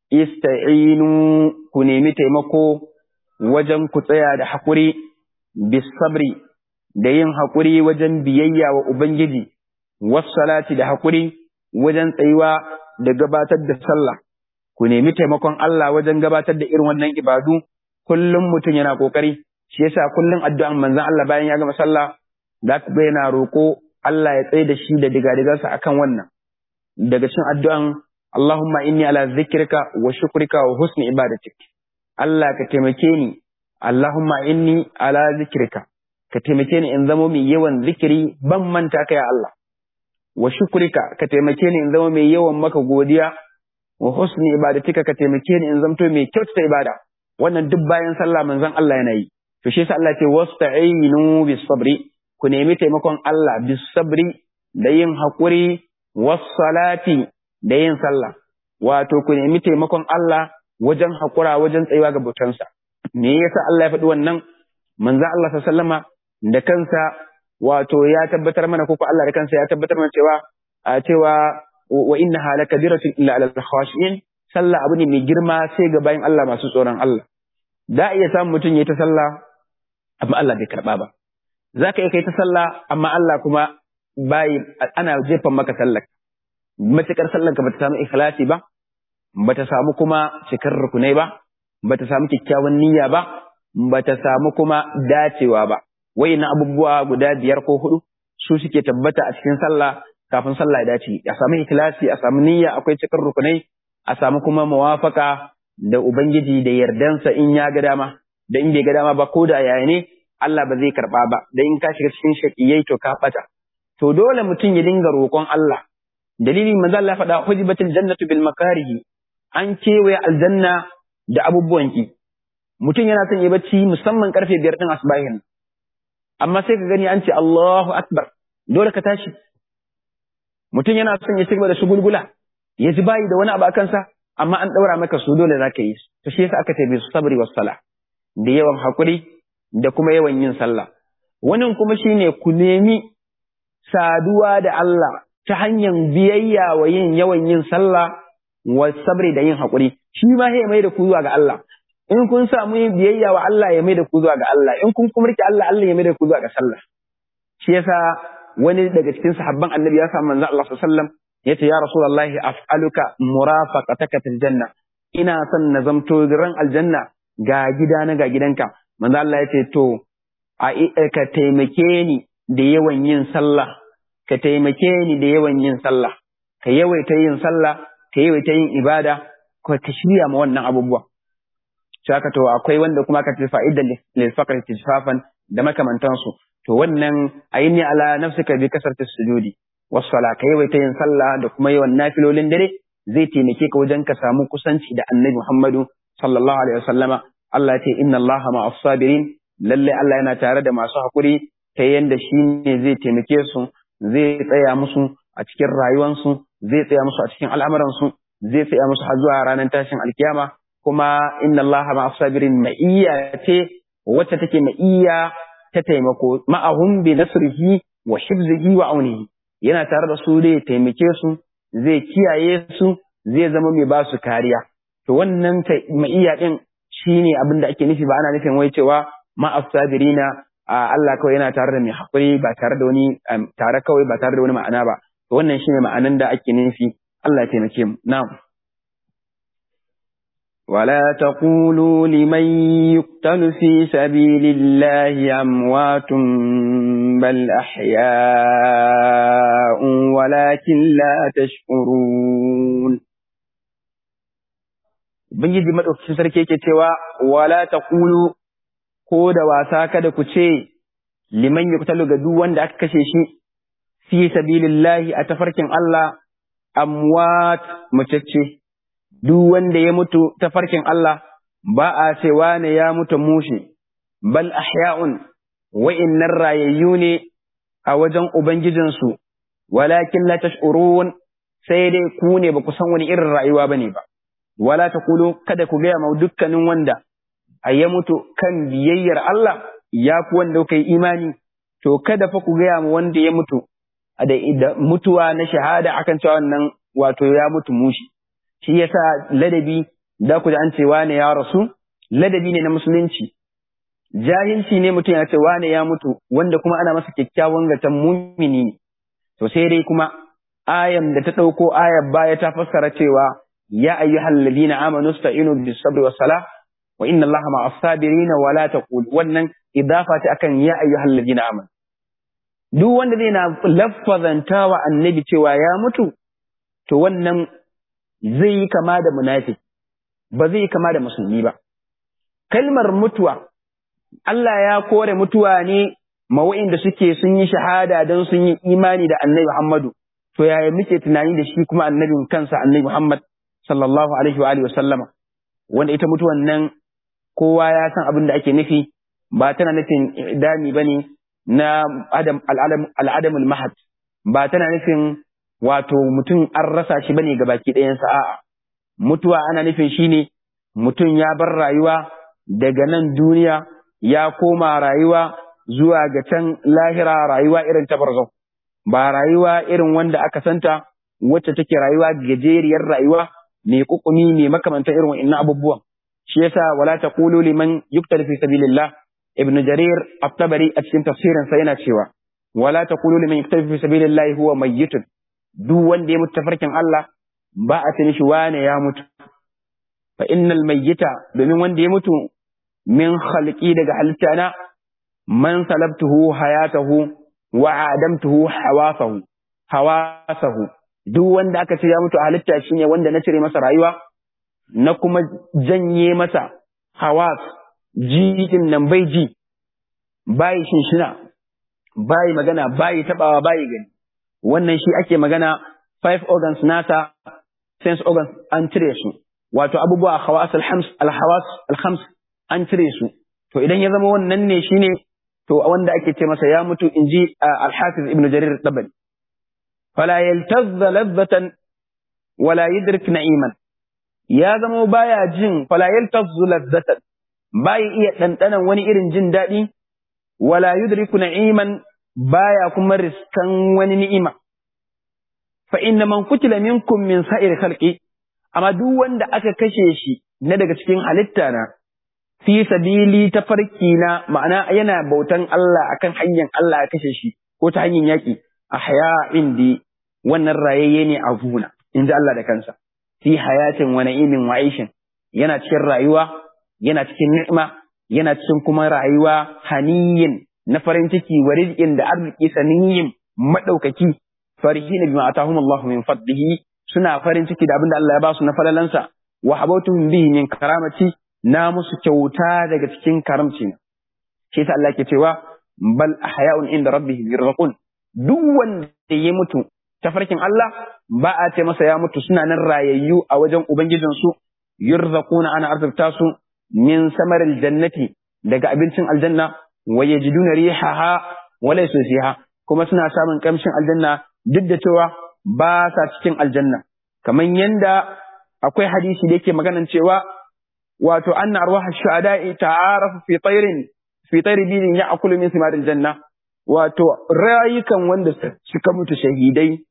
ista'inu ku nemi taimako wajen ku tsaya da hakuri bis sabri da yin hakuri wajen biyayya wa ubangiji wassalati da hakuri wajen tsayuwa da gabatar da sallah ku nemi taimakon Allah wajen gabatar da irin wannan ibadu kullum mutum yana kokari shi yasa kullum addu'an manzon Allah bayan ya gama sallah za ka ga yana roƙo Allah ya tsaye da shi da digadigarsa akan wannan daga cikin addu'an Allahumma inni ala zikrika wa shukrika wa husni ibadatik Allah ka taimake ni Allahumma inni ala zikrika ka taimake ni in zama mai yawan zikiri ban manta ka ya Allah wa shukrika ka taimake ni in zama mai yawan maka godiya wa husni ibadatika ka taimake ni in zamto mai kyautata ibada wannan duk bayan sallah manzon Allah yana yi to shi yasa Allah ya ce wasta'inu bis sabri ku nemi taimakon Allah bis sabri da yin haƙuri wassalati da yin sallah wato ku nemi taimakon Allah wajen haƙura wajen tsayuwa ga bautansa me yasa Allah ya faɗi wannan manzo Allah sallama da kansa wato ya tabbatar mana ko Allah da kansa ya tabbatar mana cewa a cewa wa innaha lakabiratun illa alal khashin sallah abu ne mai girma sai ga bayan Allah masu tsoron Allah da iya samun mutum ya ta sallah amma Allah bai karba ba za ka iya kai ta sallah amma Allah kuma bayi ana jefan maka sallar matukar sallar ka bata samu ikhlasi ba bata samu kuma cikar rukunai ba bata samu kyakkyawan niyya ba bata samu kuma dacewa ba wayannan abubuwa guda biyar ko hudu su suke tabbata a cikin sallah kafin sallah ya dace a samu ikhlasi a samu niyya akwai cikar rukunai a samu kuma muwafaka da ubangiji da yardansa in ya ga dama da in bai ga dama ba ko da yaya ne Allah ba zai karɓa ba, da in ka shiga cikin shaƙiyai to ka ɓata. To dole mutum ya dinga roƙon Allah. Dalilin manzo Allah faɗa hujibatil jannatu bil makarihi an kewaye aljanna da abubuwan ki. Mutum yana son ya bacci musamman karfe biyar ɗin asbahin. Amma sai ka gani an ce Allahu Akbar dole ka tashi. Mutum yana son ya cigaba da shugulgula ya ji bayi da wani abu a kansa amma an ɗaura maka su dole za ka yi. To shi yasa aka ce bi sabri was sala da yawan haƙuri da kuma yawan yin sallah. Wannan kuma shine ku nemi saduwa da Allah ta hanyar biyayya wa yin yawan yin sallah wa sabri da yin haƙuri. Shi ma ya mai da ku zuwa ga Allah. In kun samu yin biyayya wa Allah ya mai da ku zuwa ga Allah. In kun kuma rike Allah Allah ya mai da ku zuwa ga sallah. Shi yasa wani daga cikin sahabban Annabi ya samu manzo Allah sallallahu alaihi wasallam yace ya Rasulullahi af'aluka murafaqataka fil janna. Ina son na zamto ran aljanna ga gidana ga gidanka. manzo Allah ya ce to a ka taimake ni da yawan yin sallah ka taimake ni da yawan yin sallah ka yawaita yin sallah ka yawaita yin ibada ka ka shirya ma wannan abubuwa saka to akwai wanda kuma ka ce fa'idan lil faqr tijfafan da makamantansu to wannan ayini ala nafsika bi kasartis sujudi was sala ka yawaita yin sallah da kuma yawan nafilolin dare zai taimake ka wajen ka samu kusanci da annabi Muhammadu sallallahu alaihi wasallama Allah ce inna Allah ma'as sabirin lalle Allah yana tare da masu hakuri ta yanda shi ne zai taimake su zai tsaya musu a cikin rayuwansu zai tsaya musu a cikin al'amuransu zai tsaya musu har zuwa ranar tashin alkiyama kuma inna Allah ma'as sabirin ma'iyya ce wacce take ma'iyya ta taimako ma'ahum bi nasrihi wa hifzihi wa aunihi yana tare da su zai taimake su zai kiyaye su zai zama mai ba su kariya to wannan ma'iyya din shi ne abin da ake nufi ba ana nufin wai cewa ma'asabirina Allah kawai yana tare da mai haƙuri ba tare da wani tare kawai ba tare da wani ma'ana ba to wannan shine ma'anan da ake nufi Allah ya taimake mu na'am ولا تقولوا لمن يقتل في سبيل الله أموات بل أحياء ولكن لا تشكرون Ubangiji maɗaukacin sarki yake cewa wala taqulu ko da wasa kada ku ce liman yuqtalu ga duk wanda aka kashe shi fi sabilillahi a tafarkin Allah amwat mutacce duk wanda ya mutu tafarkin Allah ba a cewa ne ya mutu mushe bal ahya'un wa'innan rayayyu ne a wajen ubangijinsu walakin la tash'urun sai dai ku ne ba ku san wani irin rayuwa bane ba wala taqulu kada ku gaya ma dukkanin wanda a ya mutu kan biyayyar Allah ya fi wanda kuka yi imani to kada fa ku gaya ma wanda ya mutu da mutuwa na shahada akan cewa wannan wato ya mutu mushi shi yasa ladabi da ku da an ce wane ya rasu ladabi ne na musulunci jahilci ne mutum ya ce wane ya mutu wanda kuma ana masa kyakkyawan gatan mumini ne to sai dai kuma ayan da ta ɗauko ayar baya ta fassara cewa ya ayyuhal ladina amanu sta'inu bis sabri was salah wa inna allaha ma'as sabirin wa la taqul wannan idafa ta akan ya ayyuhal ladina amanu duk wanda zai na laffazantawa annabi cewa ya mutu to wannan zai yi kama da munafiki ba zai yi kama da musulmi ba kalmar mutuwa Allah ya kore mutuwa ne ma da suke sun yi shahada don sun yi imani da annabi Muhammadu to yaya muke tunani da shi kuma annabin kansa annabi Muhammad sallallahu alaihi wa alihi wasallama wanda ita mutuwan nan kowa ya san abin da ake nufi ba tana nufin dami bane na adam al'adam al-mahad ba tana nufin wato mutum an rasa shi bane ga baki ɗayansa a'a mutuwa ana nufin shine mutum ya bar rayuwa daga nan duniya ya koma rayuwa zuwa ga can lahira rayuwa irin ta barzau ba rayuwa irin wanda aka santa wacce take rayuwa gajeriyar rayuwa mai kukumi mai makamantan irin wa'annan abubuwan shi yasa wala taqulu liman yuqtal fi sabilillah ibn jarir at-tabari a cikin tafsirin sa yana cewa wala taqulu liman yuqtal fi sabilillah huwa mayyitun duk wanda ya mutu tafarkin Allah ba a ce shi wane ya mutu fa innal mayyita domin wanda ya mutu min khalqi daga halitta na man salabtuhu hayatahu wa adamtuhu hawasahu hawasahu duk wanda aka ce ya mutu a halitta shine wanda na cire masa rayuwa na kuma janye masa hawas jikin nan bai ji bai shinshina bai magana bai tabawa bai gani wannan shi ake magana five organs nasa sense organs an cire su wato abubuwa hawas alhams alhawas alhams an cire su to idan ya zama wannan ne shine to wanda ake ce masa ya mutu inji al-hafiz ibn jarir tabari fala yaltazza ladzatan wala yudrik na'iman ya zama baya jin fala yaltazzu ladzatan bai iya dandanan wani irin jin daɗi wala yudriku na'iman baya kuma riskan wani ni'ima fa inna man kutila minkum min sa'ir khalqi amma duk wanda aka kashe shi na daga cikin halitta na fi sabili ta farki na ma'ana yana bautan Allah akan hanyar Allah ya kashe shi ko ta hanyar yaki ahya indi wannan rayayye ne a guna inji Allah da kansa fi hayatin wa na'imin wa aishin yana cikin rayuwa yana cikin ni'ima yana cikin kuma rayuwa haniyin na farin ciki wa rizqin da arziki saniyin madaukaki farihina bima atahum Allah min fadlihi suna farin ciki da abinda Allah ya ba su na falalansa wa habautuhum bihi min karamati na musu kyauta daga cikin karamci na shi yasa Allah ke cewa bal ahya'un inda rabbihim yurzaqun duk wanda ya mutu tafarkin Allah ba a ce masa ya mutu suna nan rayayyu a wajen ubangijin su yurzaquna ana arzurta su min samaril jannati daga abincin aljanna wa yajiduna rihaha wa laysa fiha kuma suna samun kamshin aljanna duk da cewa ba sa cikin aljanna kamar yanda akwai hadisi da yake maganan cewa wato anna arwah ash-shuhada'i ta'arafu fi tayrin fi tayri bidin ya'kulu min thimaril janna wato rayukan wanda suka mutu shahidai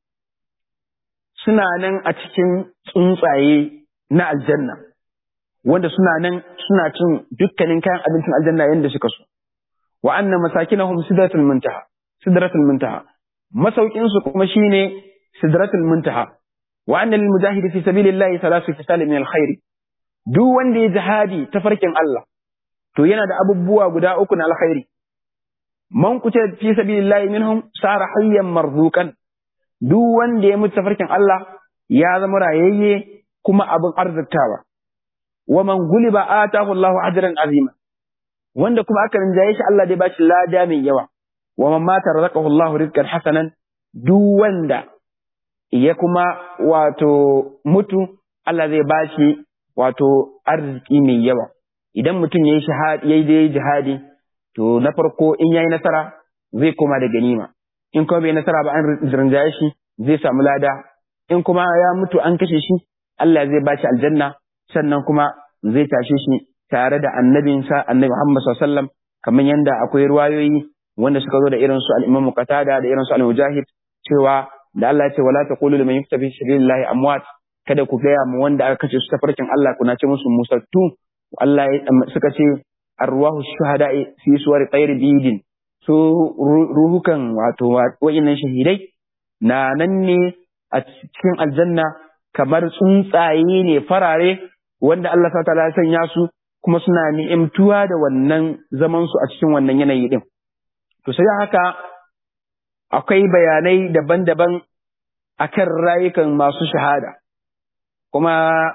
suna nan a cikin tsuntsaye na aljanna wanda suna nan suna cin dukkanin kayan abincin aljanna yanda suka so wa anna masakinahum sidratul muntaha sidratul muntaha masaukin su kuma shine sidratul muntaha wa anna lil mujahidi fi sabilillahi thalathatu fisal min alkhair duk wanda ya jihadi ta farkin Allah to yana da abubuwa guda uku na alkhairi man kuce fi sabilillahi minhum sara hayyan marzuqan duk wanda ya mutu tafarkin Allah ya zama rayayye kuma abin arziktawa wa man guliba atahu Allahu ajran azima wanda kuma aka rinjaye shi Allah dai ba shi lada mai yawa wa man mata razaqahu Allahu rizqan hasanan duk wanda ya kuma wato mutu Allah zai ba shi wato arziki mai yawa idan mutum yayi shahadi yayi dai jihadi to na farko in yayi nasara zai koma da ganima in kuma bai nasara ba an rinjaye shi zai samu lada in kuma ya mutu an kashe shi Allah zai ba shi aljanna sannan kuma zai tashe shi tare da annabinsa annabi Muhammad sallallahu alaihi wasallam kamar yanda akwai ruwayoyi wanda suka zo da irin su al-Imam Qatada da irin su al-Mujahid cewa da Allah ya ce wala taqulu liman yuktabi sabilillahi amwat kada ku gaya mu wanda aka kace su ta farkin Allah kuna ce musu musattu Allah suka ce arwahu shuhada'i fi suwar tsairi bidin su ruhukan wato wa'innan shahidai na nan ne a cikin aljanna kamar tsuntsaye ne farare wanda Allah ta ya sanya su kuma suna ni'imtuwa da wannan zaman su a cikin wannan yanayi din to sai haka akwai bayanai daban-daban akan rayukan masu shahada kuma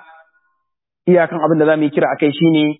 iyakan abin da za mu yi kira akai shine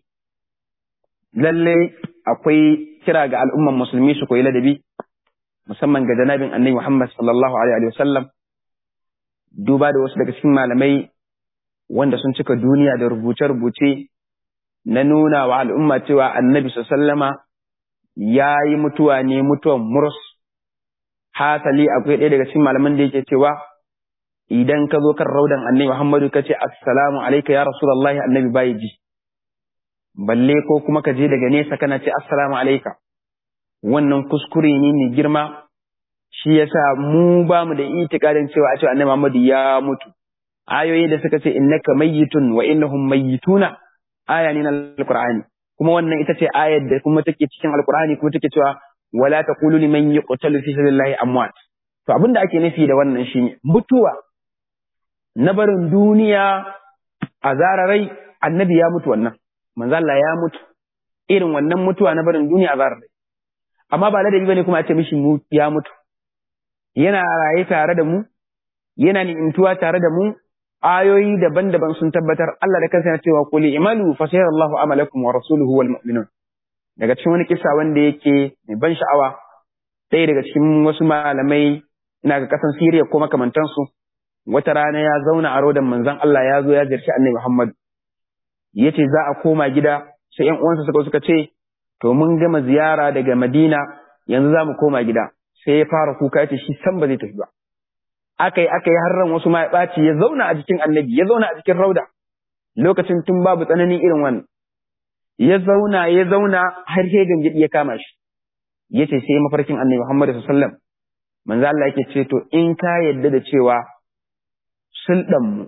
lalle akwai kira ga al'umman musulmi su koyi ladabi musamman ga janabin annabi Muhammad sallallahu alaihi wasallam duba da wasu daga cikin malamai wanda sun cika duniya da rubuce-rubuce na nuna wa al'umma cewa annabi sallama ya yi mutuwa ne mutuwan murus hasali akwai ɗaya daga cikin malaman da yake cewa idan ka zo kan raudan annabi Muhammadu ka ce assalamu alaika ya rasulullahi annabi bai ji balle ko kuma ka je daga nesa kana ce assalamu alaika wannan kuskure ne mai girma shi yasa mu ba mu da itikadin cewa a ce annabi Muhammadu ya mutu ayoyi da suka ce innaka mayyitun wa innahum mayyituna aya ne na alqur'ani kuma wannan ita ce ayar da kuma take cikin alqur'ani kuma take cewa wala taqulu liman yuqtalu fi sabilillahi amwat to abin da ake nufi da wannan shine mutuwa na barin duniya a zararai annabi ya mutu wannan manzo Allah ya mutu irin wannan mutuwa na barin duniya a zararai amma ba ladabi bane kuma a ce mishi ya mutu yana raye tare da mu yana ni'imtuwa tare da mu ayoyi daban-daban sun tabbatar Allah da kansa yana cewa qul imalu fa sayarallahu amalakum wa rasuluhu wal mu'minun daga cikin wani kisa wanda yake mai ban sha'awa ɗaya daga cikin wasu malamai ina ga kasan Siriya ko makamantansu wata rana ya zauna a rodan manzon Allah ya zo ya ziyarci Annabi Muhammad yace za a koma gida sai ƴan uwansa suka suka ce to mun gama ziyara daga Madina yanzu za mu koma gida sai ya fara kuka yace shi san ba zai tafi ba aka yi aka yi har ran wasu ma ya ɓaci ya zauna a jikin Annabi ya zauna a jikin rauda lokacin tun babu tsananin irin wannan ya zauna ya zauna har sai gangidi ya kama shi yace sai mafarkin Annabi Muhammad sallallahu alaihi wasallam manzo Allah yake ce to in ka yadda da cewa sulɗan mu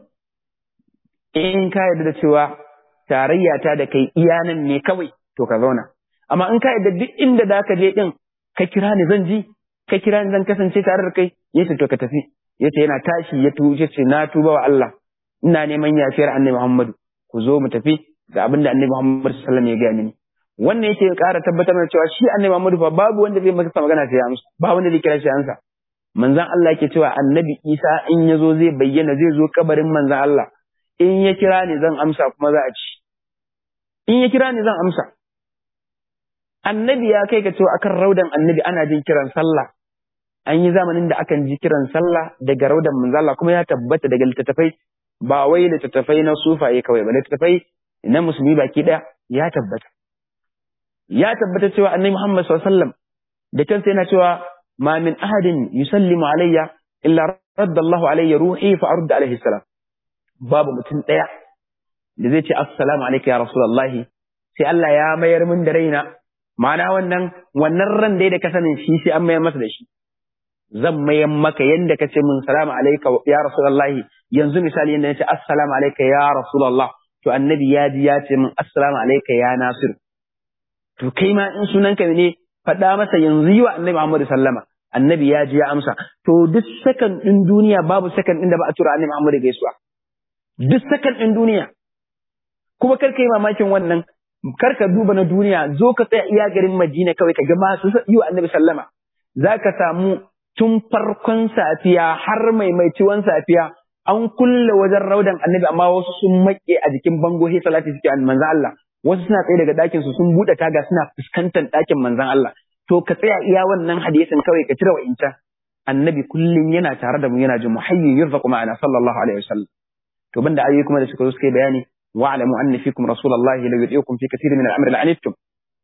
in ka yadda da cewa tarayya ta da kai iyanan ne kawai to ka zauna amma in ka yadda duk inda da ka je din ka kira ni zan ji ka kira ni zan kasance tare da kai yace to ka tafi yace yana tashi ya tuce ce na tuba wa Allah ina neman yafiyar Annabi Muhammadu ku zo mu tafi ga abin da Annabi Muhammad sallallahu alaihi wasallam ya gaya mini wannan yake ƙara tabbatar da cewa shi Annabi Muhammadu fa babu wanda zai masa magana sai ya amsa ba wanda zai kira shi amsa manzon Allah yake cewa Annabi Isa in ya zo zai bayyana zai zo kabarin manzon Allah in ya kira ni zan amsa kuma za a ci in ya kira ni zan amsa Annabi ya kai ka cewa akan raudan Annabi ana jin kiran sallah an yi zamanin da akan ji kiran sallah daga raudan manzon Allah kuma ya tabbata daga littattafai ba wai littattafai na sufaye kawai ba littattafai na musulmi baki ɗaya ya tabbata ya tabbata cewa annabi Muhammad sallallahu alaihi wasallam da kansa yana cewa ma min ahadin yusallimu alayya illa radda Allahu alayya ruhi fa arudda alayhi salam babu mutum ɗaya da zai ce assalamu alayka ya rasulullah sai Allah ya mayar min da raina ma'ana wannan wannan ran dai da ka sanin shi sai an mayar masa da shi zan mayar maka yanda ka ce min salamu alayka ya rasulullah yanzu misali yanda nace assalamu alayka ya rasulullah to annabi ya ji ya ce min assalamu alayka ya nasir to kai ma in sunanka ne faɗa masa yanzu yi wa annabi Muhammad sallama annabi ya ji ya amsa to duk sakan ɗin duniya babu sakan ɗin da ba a tura annabi Muhammad gaisuwa duk sakan ɗin duniya kuma kar ka yi mamakin wannan kar ka duba na duniya zo ka tsaya iya garin Madina kawai ka ga masu yi wa annabi sallama za ka samu tun farkon safiya har maimaiciwan safiya an kulle wajen raudan annabi amma wasu sun maƙe a jikin bango sai salati suke an manzo Allah wasu suna tsaye daga ɗakin su sun buɗe taga suna fuskantar ɗakin manzon Allah to ka tsaya iya wannan hadisin kawai ka cire wa'incan annabi kullum yana tare da mu yana jin muhayyin yurzaqu ma'ana sallallahu alaihi wasallam to banda ayoyi kuma da suka zo suka yi bayani wa'lamu anna fikum rasulullahi law yuti'ukum fi kathirin min al-amri la'anittum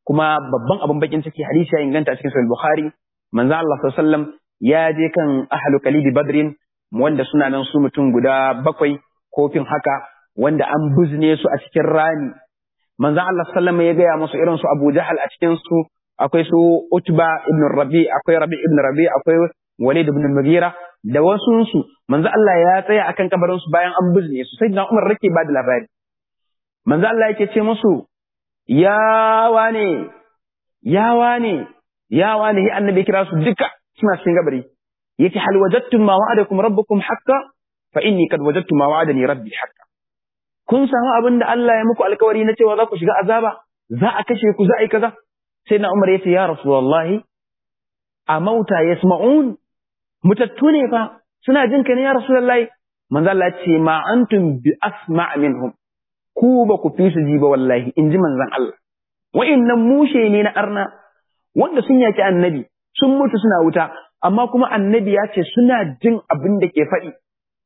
kuma babban abin bakin ciki hadisi ya inganta a cikin sahih bukhari manzo Allah sallallahu alaihi wasallam ya je kan ahlu kalibi badrin wanda suna nan su mutum guda bakwai kofin haka wanda an buzne su a cikin rami manzo Allah sallallahu alaihi ya gaya musu irin su Abu Jahal a cikin su akwai su Utba ibn Rabi akwai Rabi ibn Rabi akwai Walid ibn Mughira da wasu su manzo Allah ya tsaya akan kabarin su bayan an buzne su sai na Umar rake ba da labari manzo Allah yake ce musu ya wane ya wane ya wane hi annabi kira su duka suna cikin gabari yake hal wajadtum ma wa'adakum rabbukum haqqan fa inni kad wajadtu ma wa'adani rabbi haqqan kun samu abin da Allah ya muku alkawari na cewa za ku shiga azaba za a kashe ku za a yi kaza sai na Umar yace ya rasulullahi a mauta yasma'un mutattu ne fa suna jin ka ne ya rasulullahi manzo Allah ya ce ma antum bi asma' minhum ku ba ku fi su ji ba wallahi in ji manzon Allah wa'innan mushe ne na arna wanda sun yaki annabi sun mutu suna wuta amma kuma annabi ya ce suna jin abin da ke faɗi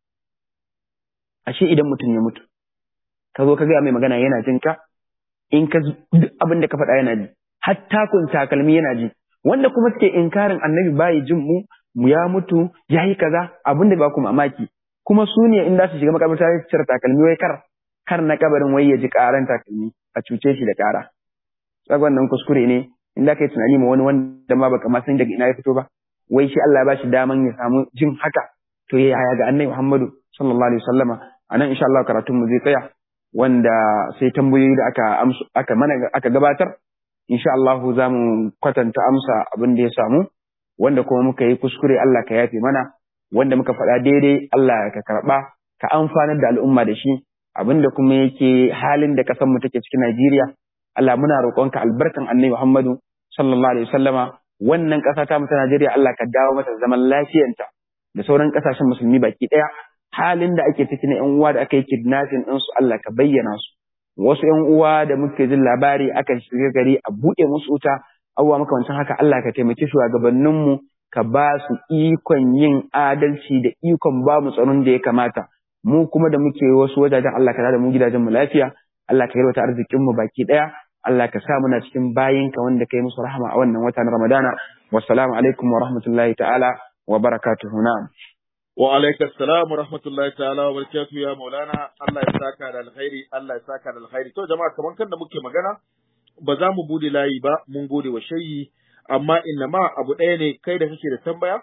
ashe idan mutum ya mutu ka zo ka gaya mai magana yana jin ka in ka duk abin da ka faɗa yana ji hatta kun takalmi yana ji wanda kuma suke inkarin annabi bayi jin mu mu ya mutu ya yi kaza abin da ba ku mamaki kuma su ne in za su shiga makabarta su cire takalmi wai kar kar na kabarin wai ya ji karan takalmi a cuce shi da kara tsagon nan kuskure ne in da kai tunani ma wani wanda ma baka ma san daga ina ya fito ba wai shi Allah ya bashi daman ya samu jin haka to ya yaya ga annabi Muhammadu sallallahu alaihi wasallama anan insha Allah karatun mu zai tsaya wanda sai tambayoyi da aka aka mana aka gabatar insha Allah za mu kwatanta amsa abin da ya samu wanda kuma muka yi kuskure Allah ka yafe mana wanda muka faɗa daidai Allah ka karɓa ka amfanar da al'umma da shi abinda kuma yake halin da ƙasar mu take cikin Najeriya Allah muna roƙonka albarkan Annabi Muhammadu sallallahu alaihi wasallama wannan ƙasa ta mu ta Najeriya Allah ka dawo mata zaman lafiyanta da sauran ƙasashen musulmi baki ɗaya halin da ake ciki na ƴan uwa da aka yi kidnapping ɗin su Allah ka bayyana su wasu ƴan uwa da muke jin labari aka shiga gari a buɗe musu wuta abubuwa makamancin haka Allah ka taimaki shugabanninmu ka ba su ikon yin adalci da ikon ba mu tsaron da ya kamata mu kuma da muke wasu wajajen Allah ka da mu gidajen mu lafiya Allah ka yarwata arzikin mu baki daya Allah ka sa muna cikin bayinka wanda kai musu rahama a wannan wata na Ramadana wassalamu alaikum wa rahmatullahi ta'ala wa barakatuhu na'am wa alaikum assalam wa rahmatullahi ta'ala wa barakatuhu ya maulana Allah ya saka da alkhairi Allah ya saka da alkhairi to jama'a kaman kan da muke magana ba za mu bude layi ba mun gode wa shayi amma inna ma abu ɗaya ne kai da kake da tambaya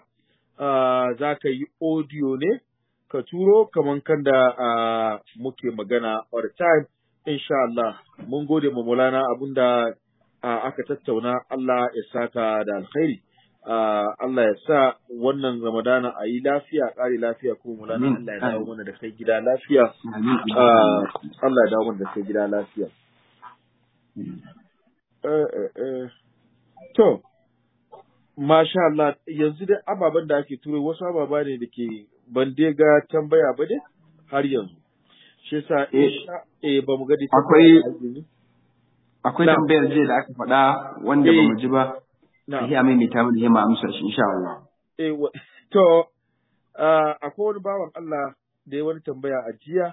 za ka yi audio ne ka turo kaman kan da muke magana all the time insha Allah mun gode ma Maulana abinda aka tattauna Allah ya saka da alkhairi Allah ya sa wannan Ramadana a yi lafiya ƙari lafiya ko Maulana Allah ya dawo mana da kai gida lafiya Allah ya dawo mana da kai gida lafiya To, masha Allah, yanzu dai ababen da ake turo wasu ababa ne da ke ban dai ga tambaya ba dai har yanzu. Shi sa eh ba mu ga da akwai akwai tambayar jiya da aka faɗa wanda ba mu ji ba. Na. Sai mai mai ta mana hima amsar shi insha Allah. Eh to akwai wani bawan Allah da ya wani tambaya a jiya.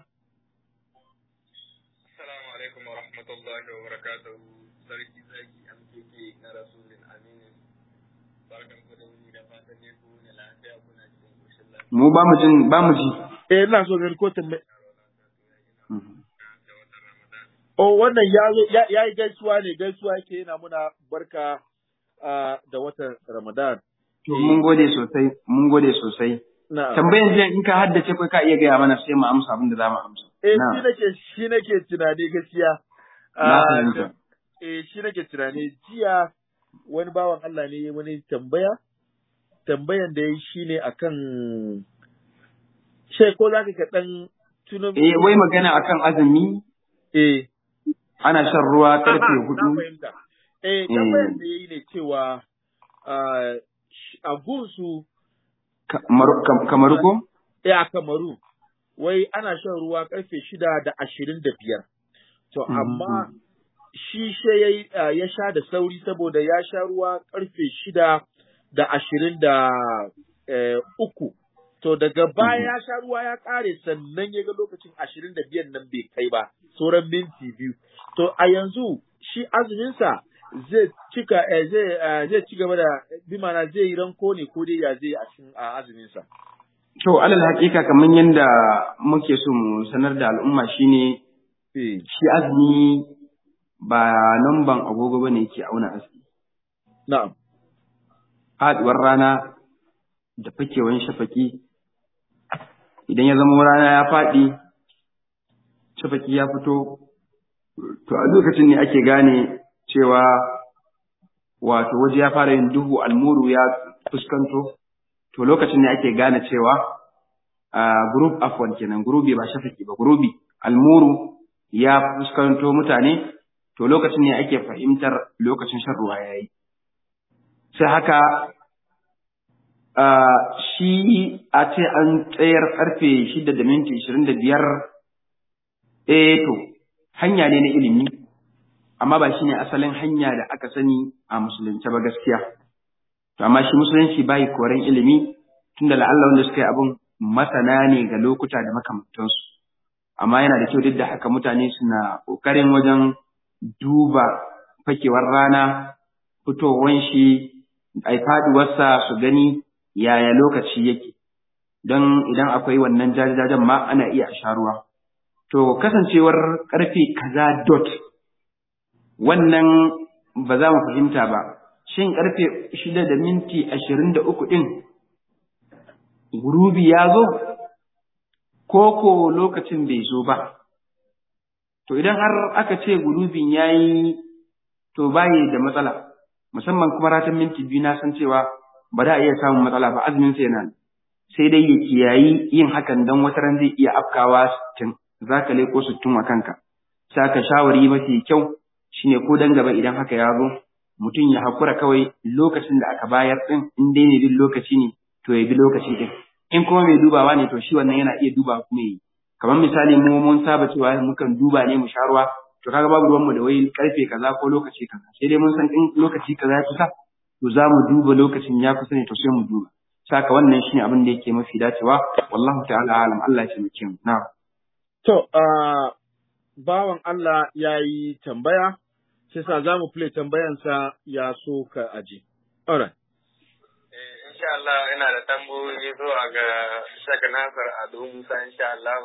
Assalamu alaikum wa rahmatullahi wa barakatuhu. Sarki zaki MKK na Rasulun Aminu. Barkan ku da wuni da fatan ne ku ne lafiya kuna cikin koshin lafiya. Mu ba mu jin ba mu ji. Eh ina so gani ko tambaya. Mhm. Da watan Ramadan. Oh wannan ya zo ya ya yi gaisuwa ne gaisuwa yake yana muna barka ah, da watan Ramadan. To mun gode sosai, mun gode sosai. Na. Tambayan jiya in ka haddace kai ka iya gaya mana sai mu amsa abin da za mu amsa. Eh Na. shi nake shi nake tunani gaskiya. Na Ah, fahimta. eh shi nake tunani jiya wani bawan Allah ne ya wani tambaya tambayan da ya yi shine akan she ko za ka dan tuno Eh wai magana akan azumi eh ana shan ruwa karfe Aha, na hudu. fahimta eh Eh. tambayan da ya yi ne cewa ah, sh- a gunsu Kamar kam- kamar ko? eh a Kamaru wai ana shan ruwa karfe shida da ashirin da biyar to Mhm. amma shi she ya, yi, ah, ya sha da sauri saboda ya sha ruwa karfe shida da ashirin da eh, uku. To daga baya Mhm. ya sha ruwa ya ƙare sannan ya ga lokacin ashirin da biyan nan bai kai ba, sauran minti biyu. To a yanzu shi azuminsa zai cika eh, zai eh, zai ci gaba da bi ma'ana zai yi ranko ne ko dai ya zai a cikin a azumin sa To, alal haƙiƙa kamar yadda muke so mu sanar da al'umma shine eh shi azumi ba namban agogo bane yake auna azumi. na'am Faɗuwar rana da fakewan shafaki idan ya zama rana ya faɗi shafaki ya fito to a lokacin ne ake gane cewa wato waje ya fara yin duhu almuru ya fuskanto to lokacin ne ake gane cewa a group afwan kenan gurubi ba shafaki ba gurubi almuru ya fuskanto mutane to lokacin ne ake fahimtar lokacin shan ruwa yayi sai haka a shi a ce an tsayar karfe shida da minti ishirin da biyar eh to hanya ne na ilimi amma ba shi ne asalin hanya da aka sani a musulunci ba gaskiya to amma shi musulunci bai koren ilimi tunda la'alla wanda suka yi abin masana ne ga lokuta da makamantansu amma yana da kyau duk da haka mutane suna ƙoƙarin wajen duba fakewar rana fitowar shi ai faduwarsa su gani yaya lokaci yake don idan akwai wannan jajajen ma ana iya a sha ruwa to kasancewar karfe kaza dot wannan ba za mu fahimta ba shin karfe shida da minti ashirin da uku ɗin gurubi ya zo ko ko lokacin bai zo ba to idan har aka ce gurubin ya yi to bayi da matsala musamman kuma ratan minti biyu na san cewa ba da iya samun matsala ba azumin sai yana sai dai ya kiyayi yin hakan dan wata ran zai iya afkawa sittin za ka leko sittin wa kanka saka shawari mafi kyau shine ko dan gaba idan haka ya zo mutum ya hakura kawai lokacin da aka bayar din in dai ne bin lokaci ne to ya bi lokaci din in kuma mai dubawa ne to shi wannan yana iya duba kuma yi kamar misali mu mun saba cewa mukan duba ne mu sha ruwa to kaga babu ruwanmu da wai karfe kaza ko lokaci kaza sai dai mun san in lokaci kaza ya kusa to za mu duba lokacin ya kusa ne to sai mu duba saka wannan shine abin da yake mafi dacewa wallahu ta'ala alam Allah ya taimake mu na'am to ah, bawan Allah ya yi tambaya sai sa za mu play tambayansa ya so ka aje alright Eh, insha Allah ina da tambayoyi zuwa ga Shaka Nasar Ado Musa insha Allah.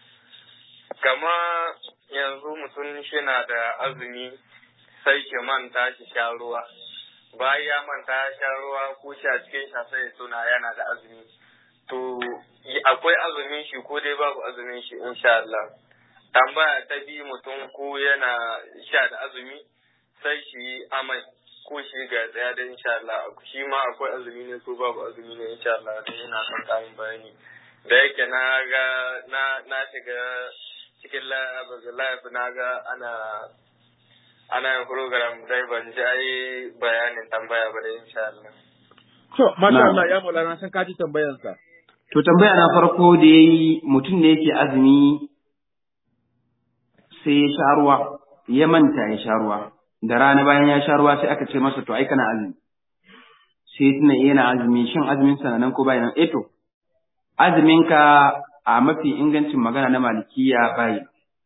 Kama yanzu mutum shi na da azumi sai shi manta shi sha ruwa. Bayan ya manta ya sha ruwa ko shi a cikin sha sai ya tuna yana da azumi. To y- akwai azumin shi ko dai babu azumin shi insha Allah. Tambaya ta bi mutum ko yana sha da azumi sai shi amai ko shi ga tsaya da insha Allah shi ma akwai azumi ne ko babu azumi ne insha Allah dai ina son karin bayani da yake na ga na na shiga cikin live na ga ana ana yin program dai ban ji ai bayanin tambaya ba da insha Allah to masha Na'am. Allah ya maulana san ka ji tambayansa to tambaya na farko da yayi mutum ne yake azumi sai ya sha ruwa ya manta ya sha ruwa da rana bayan ya sha ruwa sai aka ce masa to ai kana azumi sai tuna yana azumi shin azumin sa na nan ko bai nan eh to azumin ka a mafi ingancin magana na malikiya bai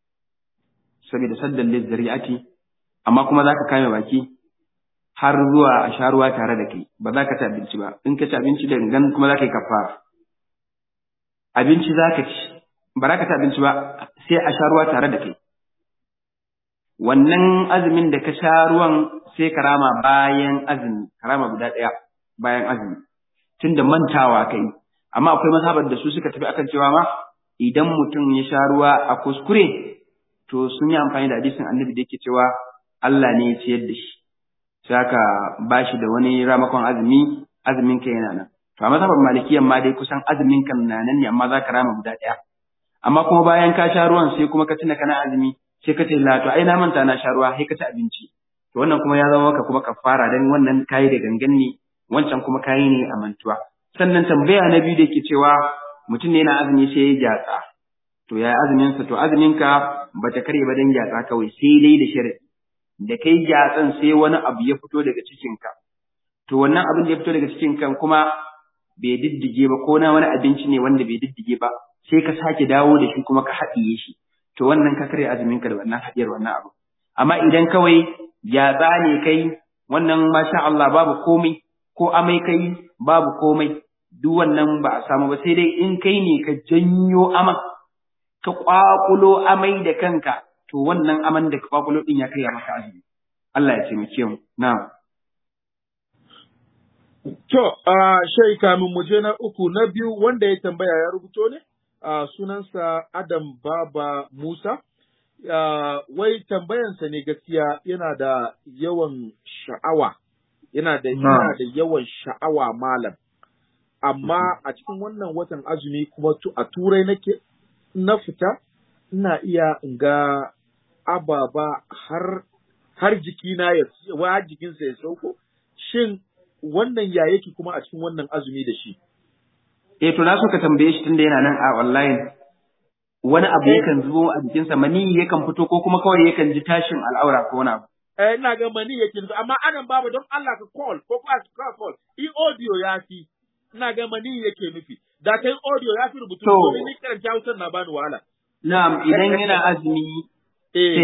saboda saddan lizzari'ati amma kuma zaka kame baki har zuwa a sha ruwa tare da kai ba za ka ci abinci ba in ka ci abinci da gangan kuma za ka yi kafara abinci za ka ci ba za ka ci abinci ba sai a sha ruwa tare da kai wannan azumin da ka sha ruwan sai ka rama bayan azumi ka rama guda ɗaya bayan azumi tunda mantawa kai amma akwai mazhabar da su suka tafi akan cewa ma idan mutum ya sha ruwa a kuskure to sun yi amfani da hadisin annabi da yake cewa Allah ne ya ciyar da shi sai aka ba shi da wani ramakon azumi azumin ka yana nan to a mazhabar malikiyan ma dai kusan azumin kan na nan ne amma za ka rama guda ɗaya amma kuma bayan ka sha ruwan sai kuma ka tuna kana azumi sai ka ce la to ai na manta na sha ruwa sai ka ci abinci to wannan kuma ya zama maka kuma kafara dan wannan kayi da gangan ne wancan kuma kayi ne a mantuwa sannan tambaya na biyu da yake cewa mutum ne yana azumi sai ya gyatsa to ya azumin sa to azumin ka bata kare ba dan gyatsa kawai sai dai da sharadi da kai gyatsan sai wani abu ya fito daga cikin ka to wannan abin da ya fito daga cikin kan kuma bai diddige ba ko na wani abinci ne wanda bai diddige ba sai ka sake dawo da shi kuma ka haɗiye shi to wannan ka karya azumin ka da wannan haɗiyar wannan abu amma idan kawai yatsa ne kai wannan masha Allah babu komai ko amai kai babu komai duk wannan ba a samu ba sai dai in kai ne ka janyo aman ka kwakulo amai da kanka to wannan aman da ka kwakulo din ya kai ya maka azumi Allah ya taimake mu na'am To, uh, shai kamin mu je na uku na biyu wanda ya tambaya ya rubuto ne, uh, sunansa Adam Baba Musa. Uh, wai tambayansa ne gaskiya yana da yawan sha'awa, yana da, yana da yawan sha'awa malam. Amma a cikin wannan watan azumi kuma tu, a turai nake na fita, ina iya in ga ababa har, har jikina ya, har jikinsa ya sauko. Shin wannan ya yake kuma a cikin wannan azumi da shi. Eh to na so ka tambaye shi tunda yana nan a online. Wani abu yakan zubo a jikinsa mani yakan fito ko kuma kawai yakan ji tashin al'aura ko wani abu. Eh ina ga mani yake zuwa amma anan babu don Allah ka call ko ka ka call. I audio ya fi. Ina ga mani yake nufi. Da kai audio ya fi rubutu To. domin ni karanta Hausa na bani wahala. Na'am idan yana azumi Eh.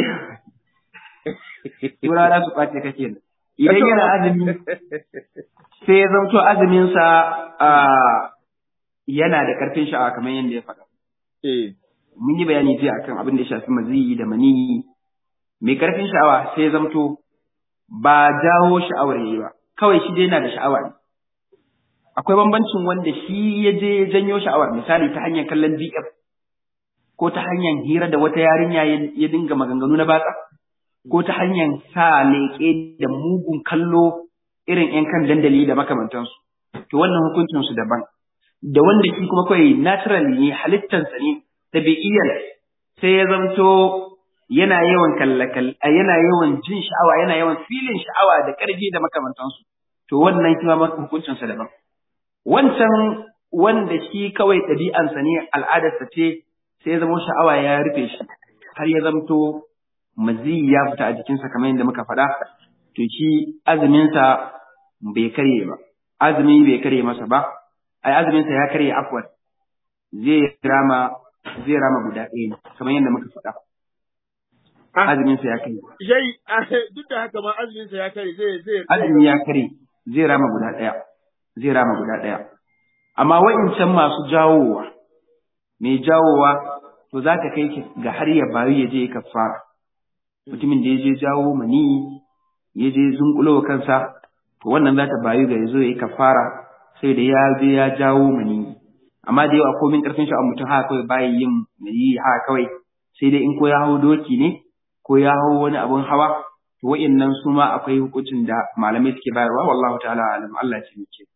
Tura za su ɓace kake nan. Idan yana azumi sai ya zamto azuminsa a yana da ƙarfin sha'awa kamar yadda ya faɗa. Eh. Mun yi bayani jiya akan abin da ya shafi maziyi da maniyi. Mai ƙarfin sha'awa sai ya zamto ba jawo sha'awar yayi ba, kawai shi dai yana da sha'awa ne. Akwai bambancin wanda shi ya je ya janyo sha'awar misali ta hanyar kallon DF ko ta hanyar hira da wata yarinya ya- ya dinga maganganu na batsa. ko ta hanyar sa leƙe da mugun kallo irin ‘yan kan dandali da makamantansu, to wannan hukuncinsu daban. Da wanda shi kuma kawai natural ne halittansa ne, tabi'iyyar sai ya zamto yana yawan kallakal, yana yawan jin sha'awa, yana yawan filin sha'awa da ƙarfi da makamantansu, to wannan shi ma hukuncinsa daban. Wancan wanda shi kawai ɗabi'ansa ne al'adarsa ce sai ya zama sha'awa ya rufe shi, har ya zamto maziyi ya fita a jikinsa kamar yadda muka faɗa, to shi azuminsa bai karye ba, azumi bai karye masa ba, ai azuminsa ya karye afwan zai rama zai rama guda ɗaya ne kamar yadda muka faɗa. Ah. Azuminsa ya karye. Yayi duk da haka ma azumin sa ya kai zai zai Azumi ya karye zai rama guda ɗaya, zai rama guda ɗaya. Amma wa'incan masu jawowa, mai jawowa to za ta kai ki ga har ya bayu ya je ya kafara. mutumin da ya je jawo mani ya je zunkulo wa kansa to wannan za ta bayu ga ya zo ya yi kafara sai da ya je ya jawo mani amma da yawa komin karfin sha'awar mutum haka kawai bayi yin mani haka kawai sai dai in ko ya hau doki ne ko ya hau wani abun hawa to wa'annan su ma akwai hukuncin da malamai suke bayarwa wallahu ta'ala alam Allah ya ce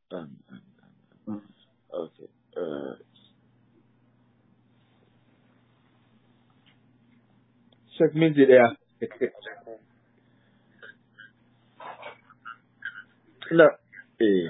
Okay. Uh, Shek minti ɗaya. Na, eh.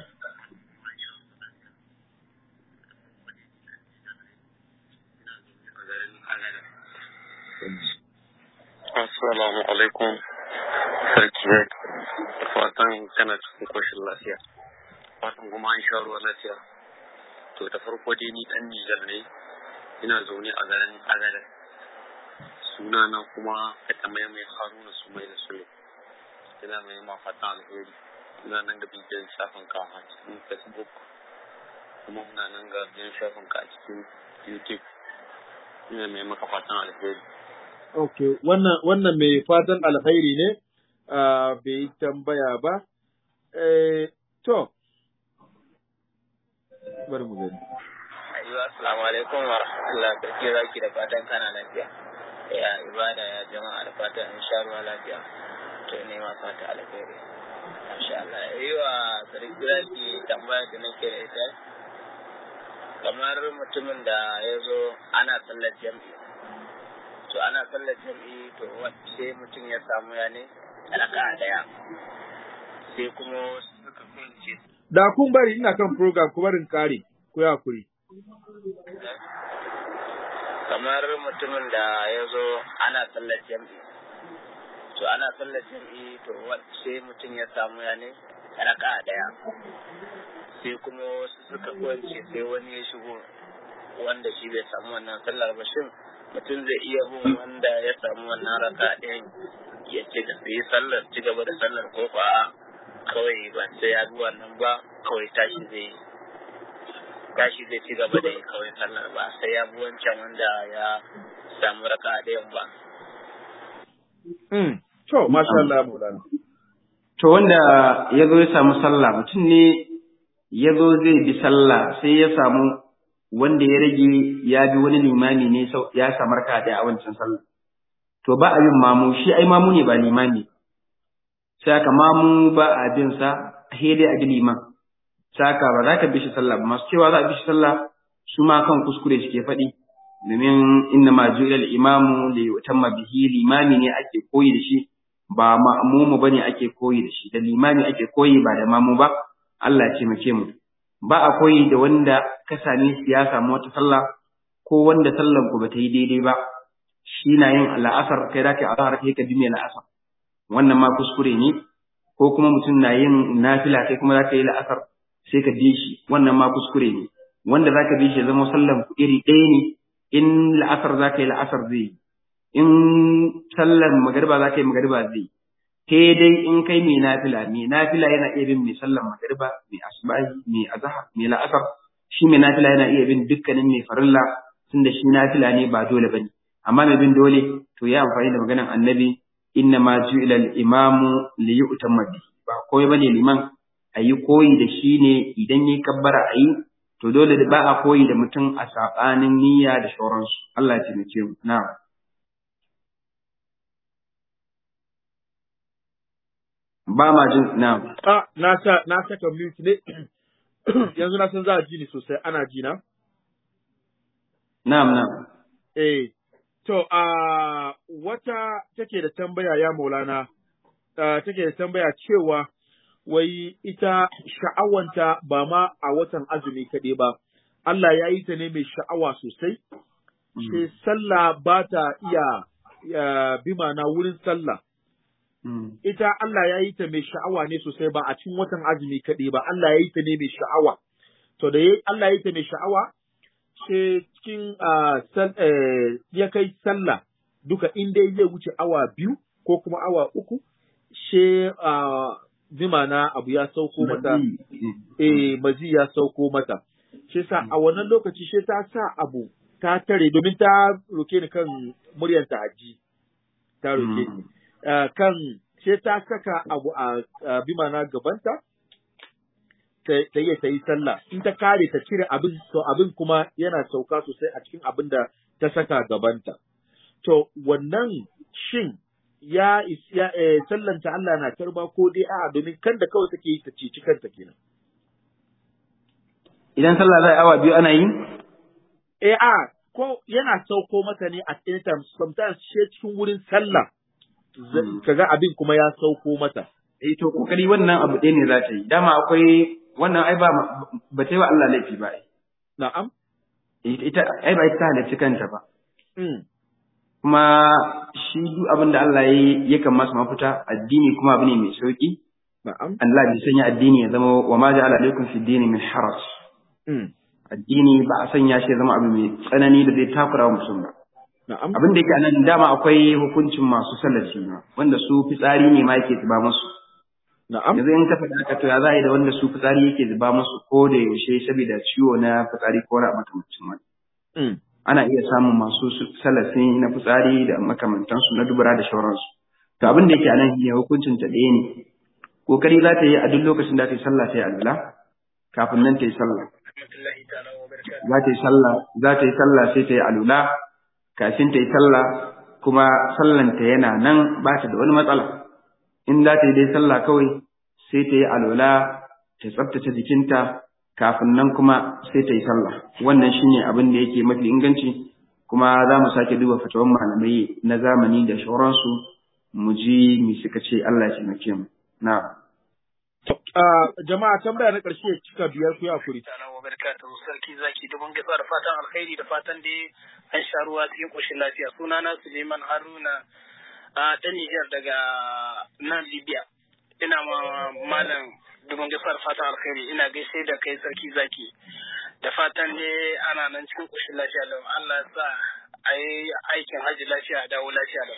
Assalamu alaikum. Sarki Bek. Fatan kana cikin koshin lafiya. Fatan kuma an sha ruwa lafiya. To da farko dai ni dan Nijar ne. Ina zaune a garin Agada. Suna na kuma ka mai mai Haruna Sumai da Sule. Ina mai ma fatan alheri. Ina nan ga bidiyon shafin ka a cikin Facebook. Kuma muna nan ga bidiyon shafin ka a cikin YouTube. Ina mai maka fatan alheri. Okay, wannan wannan mai fatan alkhairi ne, ah, bai yi tambaya ba. Eh, to, bari mu gani. Ayyuwa, assalamu alaikum wa rahmatullah sarki zaki da fatan kana lafiya. Ya ibada ya jama'a da fatan in sha ruwa lafiya. To ne ma fata alheri. Masha Allah. Ayyuwa, sarki zaki tambaya da nake da ita. Kamar mutumin da ya zo ana sallar jam'i. To ana sallar jam'i to wa- sai mutum ya samu ya ne raka'a daya. Sai kuma wasu suka kunce Da kun bari ina kan program ku barin kare, ku yi hakuri. kamar mutumin da ya zo ana sallar jam'i to ana sallar jam'i to wa- sai mutum ya samu ya ne raka daya sai kuma wasu suka kwance sai wani ya shigo wanda shi bai samu wannan sallar ba shin mutum zai iya bin wanda ya samu wannan raka ɗin ya ce da su yi sallar ci gaba da sallar ko ba kawai ba sai ya bi wannan ba kawai tashi zai tashi zai ci gaba da kawai sallar ba sai ya bi wancan wanda ya samu raka ɗayan ba. To, masha Allah Maulana. To wanda ya zo ya samu sallah mutum ne ya zo zai bi sallah sai ya samu wanda ya rage ya bi wani limami ne ya samu raka ɗaya a wancan sallah. To ba a yin mamu shi ai mamu ne ba limami. Sai aka mamu ba a bin sa dai a bi liman. Sai aka ba za ka bi shi sallah ba masu cewa za a bi shi sallah su ma kan kuskure suke faɗi. Domin inna ma ju'ilal imamu li yutamma bihi limami ne ake koyi da shi ba ma'mumu bane ake koyi da shi da limami ake koyi ba da mamu ba Allah ce mace mu ba a koyi da wanda ka same ya samu wata sallah ko wanda sallan ku bata yi daidai ba shi na yin la'asar kai da kai azhar kai ka bi mai la'asar wannan ma kuskure ne ko kuma mutum na yin nafila kai kuma zaka yi la'asar sai ka bi shi wannan ma kuskure ne wanda zaka bi shi zama sallan ku iri ɗaya ne in la'asar zaka yi la'asar zai yi in sallar magariba za ka yi magariba zai ke dai in kai mai nafila mai nafila yana iya bin mai sallar magariba mai asbahi mai azhar mai la'asar shi mai nafila yana iya bin dukkanin mai farilla tunda shi nafila ne ba dole bane amma mai bin dole to ya amfani da maganar annabi inna ma ju'ila al-imamu li yu'tamma bi ba koyi bane liman ayi koyi da shi ne idan yayi kabbara ayi to dole ba a koyi da mutum a sabanin niyya da sauransu Allah ya taimake mu na'am ba ma jin na Ah, na sa na saka mute ne. Yanzu na san za a ji ni sosai, ana ji na? na'am na'am Eh, to a wata take da tambaya ya Maulana, uh, take da tambaya cewa wai ita sha'awanta ba ma a watan azumi kaɗai ba, Allah ya yi ta ne mai sha'awa sosai, sai sallah ba ta iya uh, bima na wurin sallah. Mm. ita Allah ya yi ta mai sha'awa ne sosai ba a cikin watan azumi kaɗai ba, Allah ya yi ta ne mai sha'awa. To da ya- Allah ya yi ta mai sha'awa, sai cikin ah, sal- eh, ya kai sallah duka inda zai wuce awa biyu ko kuma awa uku, she zima na abu ya sauko mata, eh mazi ya sauko mata. Shi sa a wannan lokaci she ta sa abu ta tare domin ta roke ni kan muryanta haji. Ta roke ni. Mm. Uh, kan sai ta saka abu a uh, bimana gabanta ta ta iya ta yi sallah in ta kare ta cire abin to abin kuma yana sauka sosai a cikin abin da ta saka gabanta to wannan shin ya is- ya eh, sallanta Allah na karba ko dai a'a domin kan da kawai take yi ta cici kanta kenan idan sallah za a yi awa biyu ana yi eh a ko yana sauko mata ne at any time sometimes she cikin wurin sallah za- Mm. kaga abin kuma ya sauko mata eh to kokari wannan abu ɗaya ne za ta yi dama akwai wannan ai ba ba ta yi wa Allah laifi ba ai. na'am ita ita ai ba ita ta halarci kanta ba mm. kuma shi duk abin da Allah ya yi yakan masa mafita addini kuma abu ne mai sauki na'am Allah bai sanya addini ya zama wa ma ja'ala alaikum fi dini min haraj mm. addini ba a sanya shi ya zama abu mai tsanani da zai takura wa mutum ba na'am abin da yake a nan dama akwai hukuncin masu salaci ma wanda su fitsari ne ma yake zuba musu na'am yanzu in ka faɗa haka to ya za a yi da wanda su fitsari yake zuba musu ko da yaushe saboda ciwo na fitsari ko na makamancin wani mm. ana iya samun masu su- salasi na fitsari da makamantansu na dubura da shauransu to abin da yake a nan shine hukuncin ta ɗaya ne kokari za ta yi a duk lokacin da ta yi sallah ta yi alwala kafin nan ta yi sallah za ta yi sallah za ta yi sallah sai ta yi alwala kafin ta yi sallah kuma sallanta yana nan ba ta da wani matsala in za ta yi dai sallah kawai sai ta yi alwala ta tsaftace jikinta kafin nan kuma sai ta yi sallah wannan shine abin da yake mafi inganci kuma za mu sake duba fatawan malamai na zamani da shauransu mu ji mi suka ce Allah ya taimake mu na'am Ah, jama'a tambaya na ƙarshe cika biyar ku ya kuri. ta'ala wa barakatuhu sarki zaki dubun gaisuwa da fatan alkhairi da fatan dai an sha ruwa cikin koshin lafiya sunana Suleiman Haruna a ta Niger daga nan Libya ina ma malam dubun gaisuwa da fatan alkhairi ina gaishe da kai sarki zaki da fatan dai ana nan cikin koshin lafiya lau Allah ya sa a yi aikin hajji lafiya a dawo lafiya da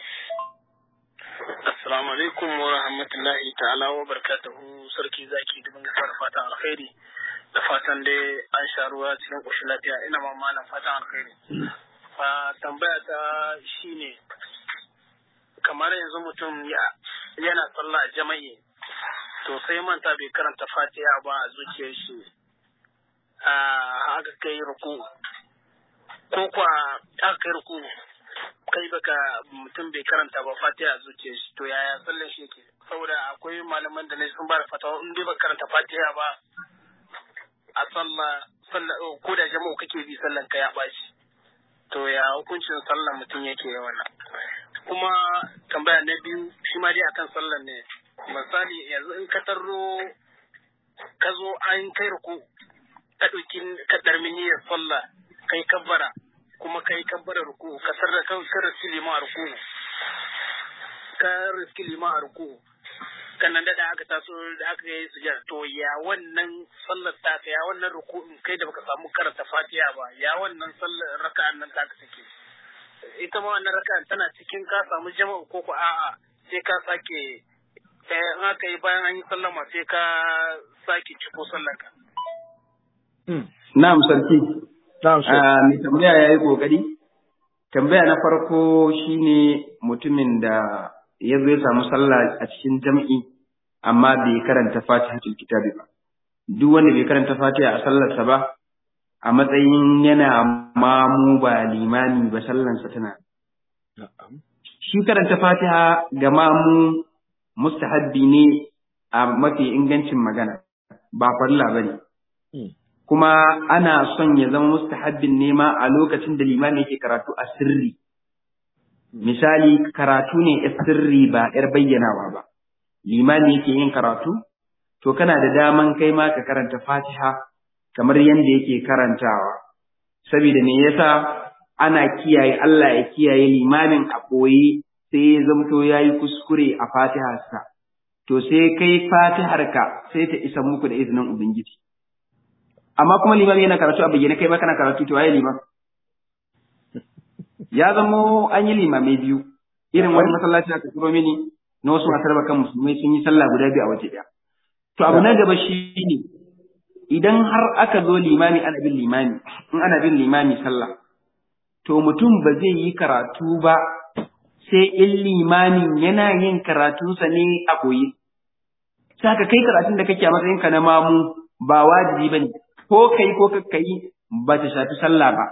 Assalamu alaikum wa rahmatullahi ta'ala wa barakatuhu sarki zaki dubin gasar fatan alkhairi da fatan dai an sha ruwa cikin ƙoshin lafiya ina ma malam fatan alkhairi. tambaya ta shine kamar yanzu mutum yana sallah a jama'i to sai manta bai karanta fatiha ba a zuciyar shi a haka kai ruku ko kwa aka kai ruku kai baka mutum bai karanta ba fatiha a zuciyar shi to yaya sallan shi yake saboda akwai malaman da ne sun ba da fatawa in dai baka karanta fatiha ba a sallah ko da jama'u kake bi sallan ka ya ɓaci to ya hukuncin sallan mutum yake wannan kuma tambaya na biyu shi ma dai akan sallan ne misali yanzu in ka tarro ka zo an kai ruku ka ɗauki ka ɗarmi niyyar sallah kai kabbara kuma kai kabbara ruku ka sarra ka riski lima a ruku ka riski lima a ruku kannan da aka taso da aka yi sujada to ya wannan sallar ta ya wannan ruku'in kai da baka samu karanta fatiha ba ya wannan sallar raka'an nan ta take ita ma wannan raka'an tana cikin ka samu jama'a ko ko a'a sai ka sake in aka yi bayan an yi sallama sai ka sake ciko sallar ka na'am sarki mai tambaya ya yi kokari tambaya na farko shine mutumin da ya zo ya samu sallah a cikin jam'i amma bai karanta fatihatul kitabi ba duk wanda bai karanta fatiha a sallarsa ba a matsayin yana mamu ba limani ba sallansa tana shi karanta fatiha ga mamu mustahabbi ne a mafi ingancin magana ba farilla bane kuma ana son ya zama mustahabbin ne ma a lokacin da limami yake karatu a sirri misali karatu ne a sirri ba ‘yar bayyanawa ba, limani yake yin karatu, to kana da daman kai ma ka karanta fatiha kamar yadda yake karantawa, saboda me yasa ana kiyaye Allah ya kiyaye limamin a ɓoye sai ya zamto ya yi kuskure a fatiharsa, to sai kai fatiharka sai ta isa muku da izinin Ubangiji. Amma kuma limami yana karatu a bayyane kai ma kana karatu to waye liman? ya zamo an yi limamai biyu irin wani masallaci aka turo mini na wasu masu raba kan musulmai sun yi sallah guda biyu a waje ɗaya to abu na gaba shi ne idan har aka zo limami ana bin limami in ana bin limami sallah to mutum ba zai yi karatu ba sai in limamin yana yin karatunsa ne a koyi saka kai karatun da kake a matsayin ka na mamu ba wajibi bane ko kai ko kakkai ba ta shafi sallah ba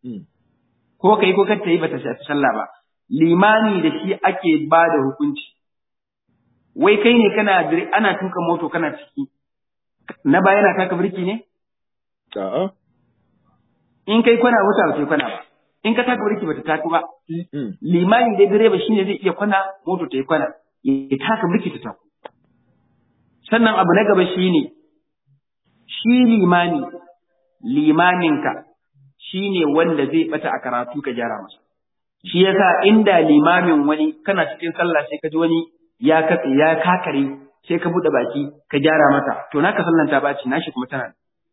ko kai ko kacce yi bata shafi sallah ba limani da shi ake ba da hukunci wai kai ne kana ana tuka moto kana ciki na baya yana taka birki ne a'a in kai kwana wuta ba kai kwana ba in ka taka birki bata taka ba limani da direba shine zai iya kwana moto ta yi kwana ya taka birki ta taku sannan abu na gaba shine shi limani limaninka shi ne wanda zai bata a karatu ka gyara masa. Shi yasa inda limamin wani kana cikin sallah sai ka ji wani ya katse ya kakare sai ka buɗe baki ka gyara masa to naka sallan ta baci nashi kuma tana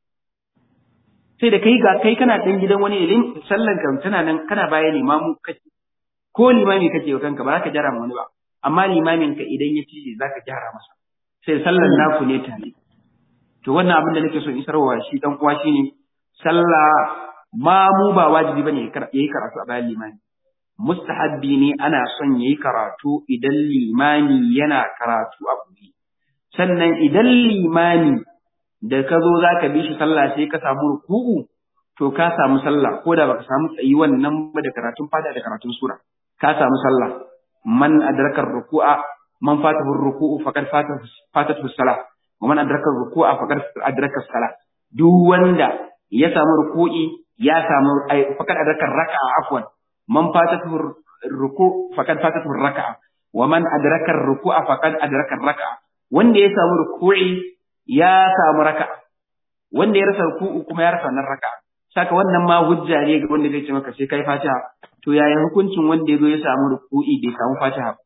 sai da kai ga kai kana ɗan gidan wani ilin sallan ka tana nan kana baya limamu kake ko limami kake wa kanka ba za ka gyara ma wani ba amma limamin ka idan ya ci za ka gyara masa sai sallan naku ne tare to wannan abin da nake so isarwa shi dan uwa shine sallah ma mu ba wajibi bane yayi karatu a bayan limami mustahabbi ne ana son yayi karatu idan limami yana karatu a buɗe sannan idan limami da ka zo za ka bi shi sallah sai ka samu ruku'u to ka samu sallah ko da baka samu tsayi wannan ba da karatun fada da karatun sura ka samu sallah man adraka ruku'a man fatahu ruku'u faqad fatatu salah wa man adraka ruku'a faqad adraka salah duk wanda ya samu ruku'i ya samu faqad adraka raka'a afwan man fatatu ruku faqad fatatu raka'a wa man adraka ruku'a faqad adraka raka'a wanda ya samu ruku'i ya samu raka'a wanda ya rasa ruku'u kuma ya rasa wannan raka'a saka wannan ma hujja ne ga wanda zai ce maka sai kai fatiha to yaya hukuncin wanda ya zo ya samu ruku'i bai samu fatiha ba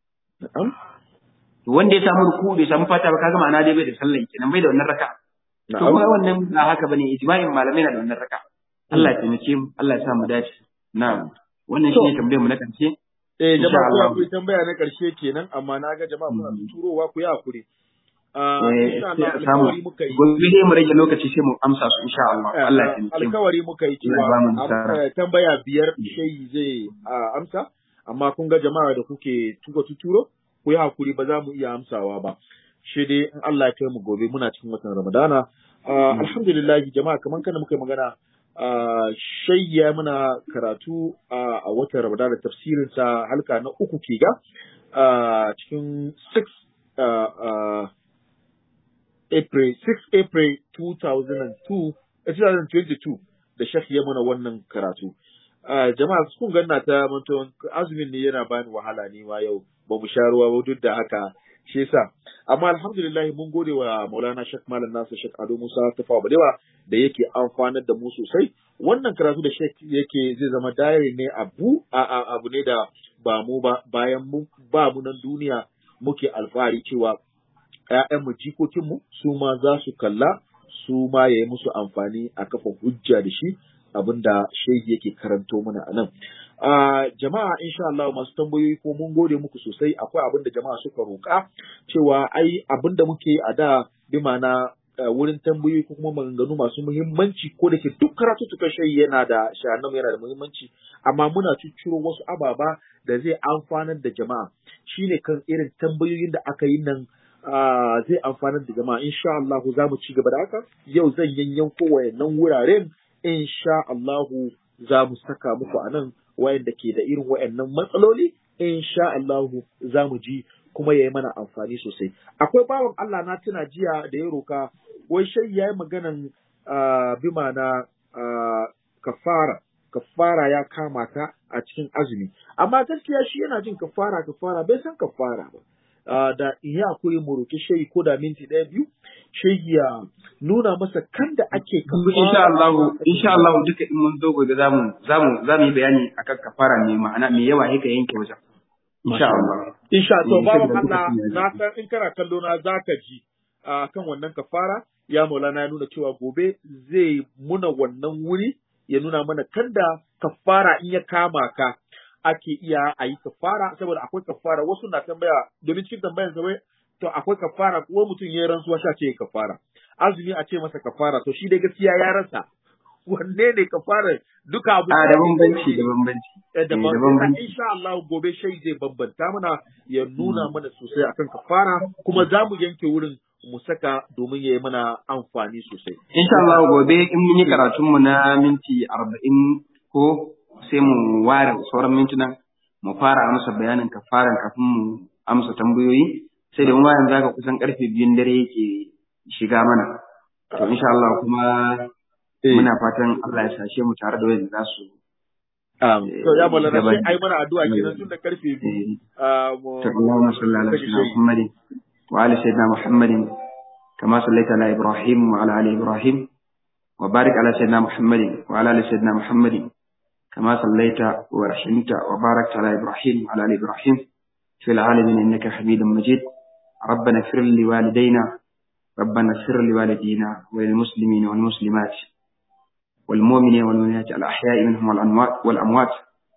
to wanda ya samu ruku'u bai samu fatiha ba kaga ma'ana dai bai da sallah kenan bai da wannan raka'a to kuma wannan ba haka bane ijma'in malamai na da wannan raka'a Allah ya taimake mu Allah ya sa mu dace na'am wannan To. shine tambayar mu na karshe Eh Insha jama'a Allah. ku yi tambaya na karshe kenan amma na ga jama'a kuna Mm. turowa ku yi hakuri. Ah eh insha sai Allah a samu alkawari muka yi. gobe dai mu rage lokaci sai mu amsa su insha Allah Allah ya taimake mu alkawari muka yi Allah ya ba mu cewa nasara. am- eh, tambaya biyar shayi zai ah, amsa amma kun ga jama'a da kuke tuka tuturo ku yi hakuri ba za mu iya amsawa ba shi dai in Allah ya kai mu gobe muna cikin watan Ramadana Ah, alhamdulillah jama'a kamar kana muka yi magana ah, shayi ya muna karatu ah, a watan Ramadana tafsirin sa halka na uku ke ga ah, cikin 6 ah, ah, April 6 April 2002 eh, 2022 da Sheikh ya mana wannan karatu. Ah, jama'a kun ganna ta mantuwan azumin ne yana bani wahala ne ma yau ba mu sha ruwa ba duk da haka shi yasa amma alhamdulillah mun gode wa Maulana Sheikh Malam Nasir Sheikh Ado Musa Tafawa Balewa da yake amfanar da mu sosai wannan karatu da Sheikh yake zai zama diary ne abu a, a, abu ne da ba mu ba bayan mu ba mu nan duniya muke alfahari cewa ‘ya'yanmu jikokinmu su ma za su kalla su ma ya yi musu amfani a kafa hujja da shi abinda shehi yake karanto mana a nan. Ah, jama'a insha Allah masu tambayoyi ko mun gode muku sosai akwai abin da jama'a suka roƙa cewa ai abin da muke a da bi ma'ana ah, wurin tambayoyi ko kuma maganganu masu muhimmanci ko da ke duk karatuttukan shehi yana da shahannan yana da muhimmanci amma muna cicciro wasu ababa da zai amfanar da jama'a shine kan irin tambayoyin da aka yi nan Ah, zai amfanar da jama'a insha Allah za mu ci gaba da haka yau zan yanyanko wayannan wuraren insha Allah za mu saka muku a nan wayanda ke da irin wayannan matsaloli insha Allah za mu ji kuma ya yi mana amfani sosai akwai bawan Allah na tuna jiya da ya roka wai shai ya yi maganan ah, bi ma'ana ah, kafara kafara ya kama ka a cikin azumi amma gaskiya shi yana jin kafara kafara bai san kafara ba Uh, da in yi hakuri mu roki shehi ko da minti ɗaya biyu shehi ya nuna masa kan da ake Kuma insha Allah insha Allah duka in mun zo gobe zamu zamu zamu yi bayani akan kafara mai ma'ana mai yawa yake yanke wajen insha Allah insha to Eh, babu saboda Allah lokacin ya na ji. san in kana kallo na zaka ji uh, kan wannan kafara ya maulana ya nuna cewa gobe zai muna wannan wuri ya nuna mana kan da kafara in ya kama ka ake iya a yi kafara saboda akwai kafara wasu na tambaya domin cikin tambayan sa wai to akwai kafara ko mutum ya yi rantsuwa sha ce kafara azumi a ce masa kafara to shi dai gaskiya ya rasa wanne ne kafara duka abu a da bambanci da bambanci Eh, da Eh, ba- da bambanci. insha Allah gobe shai zai bambanta mana ya nuna mana sosai akan kafara kuma za mu yanke wurin mu saka domin ya yi mana amfani sosai. insha Allah gobe in mun yi karatun mu na minti arba'in ko sai mu ware sauran mintunan mu fara amsa bayanin kafaran kafin mu amsa tambayoyi sai da mu yanzu zaka kusan karfe biyun dare yake shiga mana to insha Allah kuma muna fatan Allah ya sashe mu tare da wanda za su Um, to ya malana Gaban- sai ai mana addu'a kenan tun da karfe biyu. eh, ah, mu- to Allahumma salli ala kashe sayyidina shayi. Muhammad wa ala sayyidina Muhammad kama sallaita ala Ibrahim wa ala ali Ibrahim wa barik ala sayyidina Muhammad wa ala ali sayyidina Muhammad كما صليت ورحمت وباركت على إبراهيم وعلى آل إبراهيم في العالمين إنك حميد مجيد ربنا اغفر لوالدينا ربنا اغفر لوالدينا وللمسلمين والمسلمات والمؤمنين والمؤمنات الأحياء منهم والأموات والأموات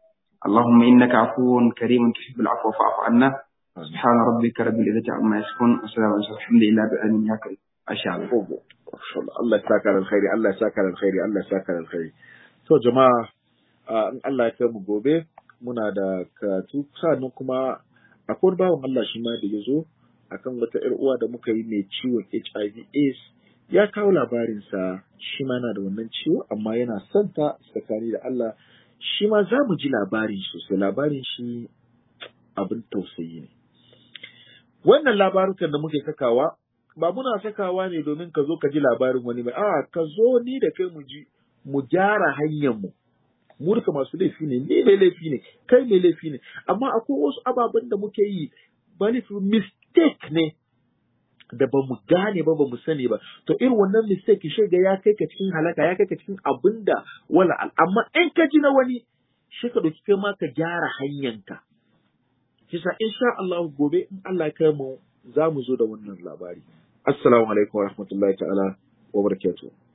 اللهم إنك عفو كريم تحب العفو فاعف عنا سبحان ربك رب العزة عما يصفون وسلام على المرسلين الحمد لله بأن ياك أشاء الله Ogo. Allah ya saka da alkhairi, Allah ya saka da alkhairi, Allah ya saka da alkhairi. To jama'a, ah, in Allah ya kai mu gobe, muna da karatu sannan kuma akwai wani bawan Allah shi ma da ya zo akan wata ‘yar uwa da muka yi mai ciwon HIV AIDS ya kawo labarinsa shi ma yana da wannan ciwo amma yana son ta tsakani da Allah shi ma za mu ji labarin shi sosai labarin shi abin tausayi ne. Wannan labarukan da muke sakawa ba muna sakawa ne domin ka zo ka ji labarin wani ba, a ka zo ni da kai mu ji mu gyara hanyar mu. Mu duka masu laifi ne, ni mai laifi ne, kai mai laifi ne, amma akwai wasu ababen da muke yi ba laifi mistake ne da ba mu gane ba ba mu sani ba to irin wannan mistake shi ga ya kai ka cikin halaka ya kai ka cikin abin da wala al- amma in ka ji na wani shi ka dauki kai ma ka gyara hanyanka kisa insha Allah gobe in Allah ya kai mu za mu zo da wannan labari assalamu alaikum wa rahmatullahi ta'ala wa barakatuh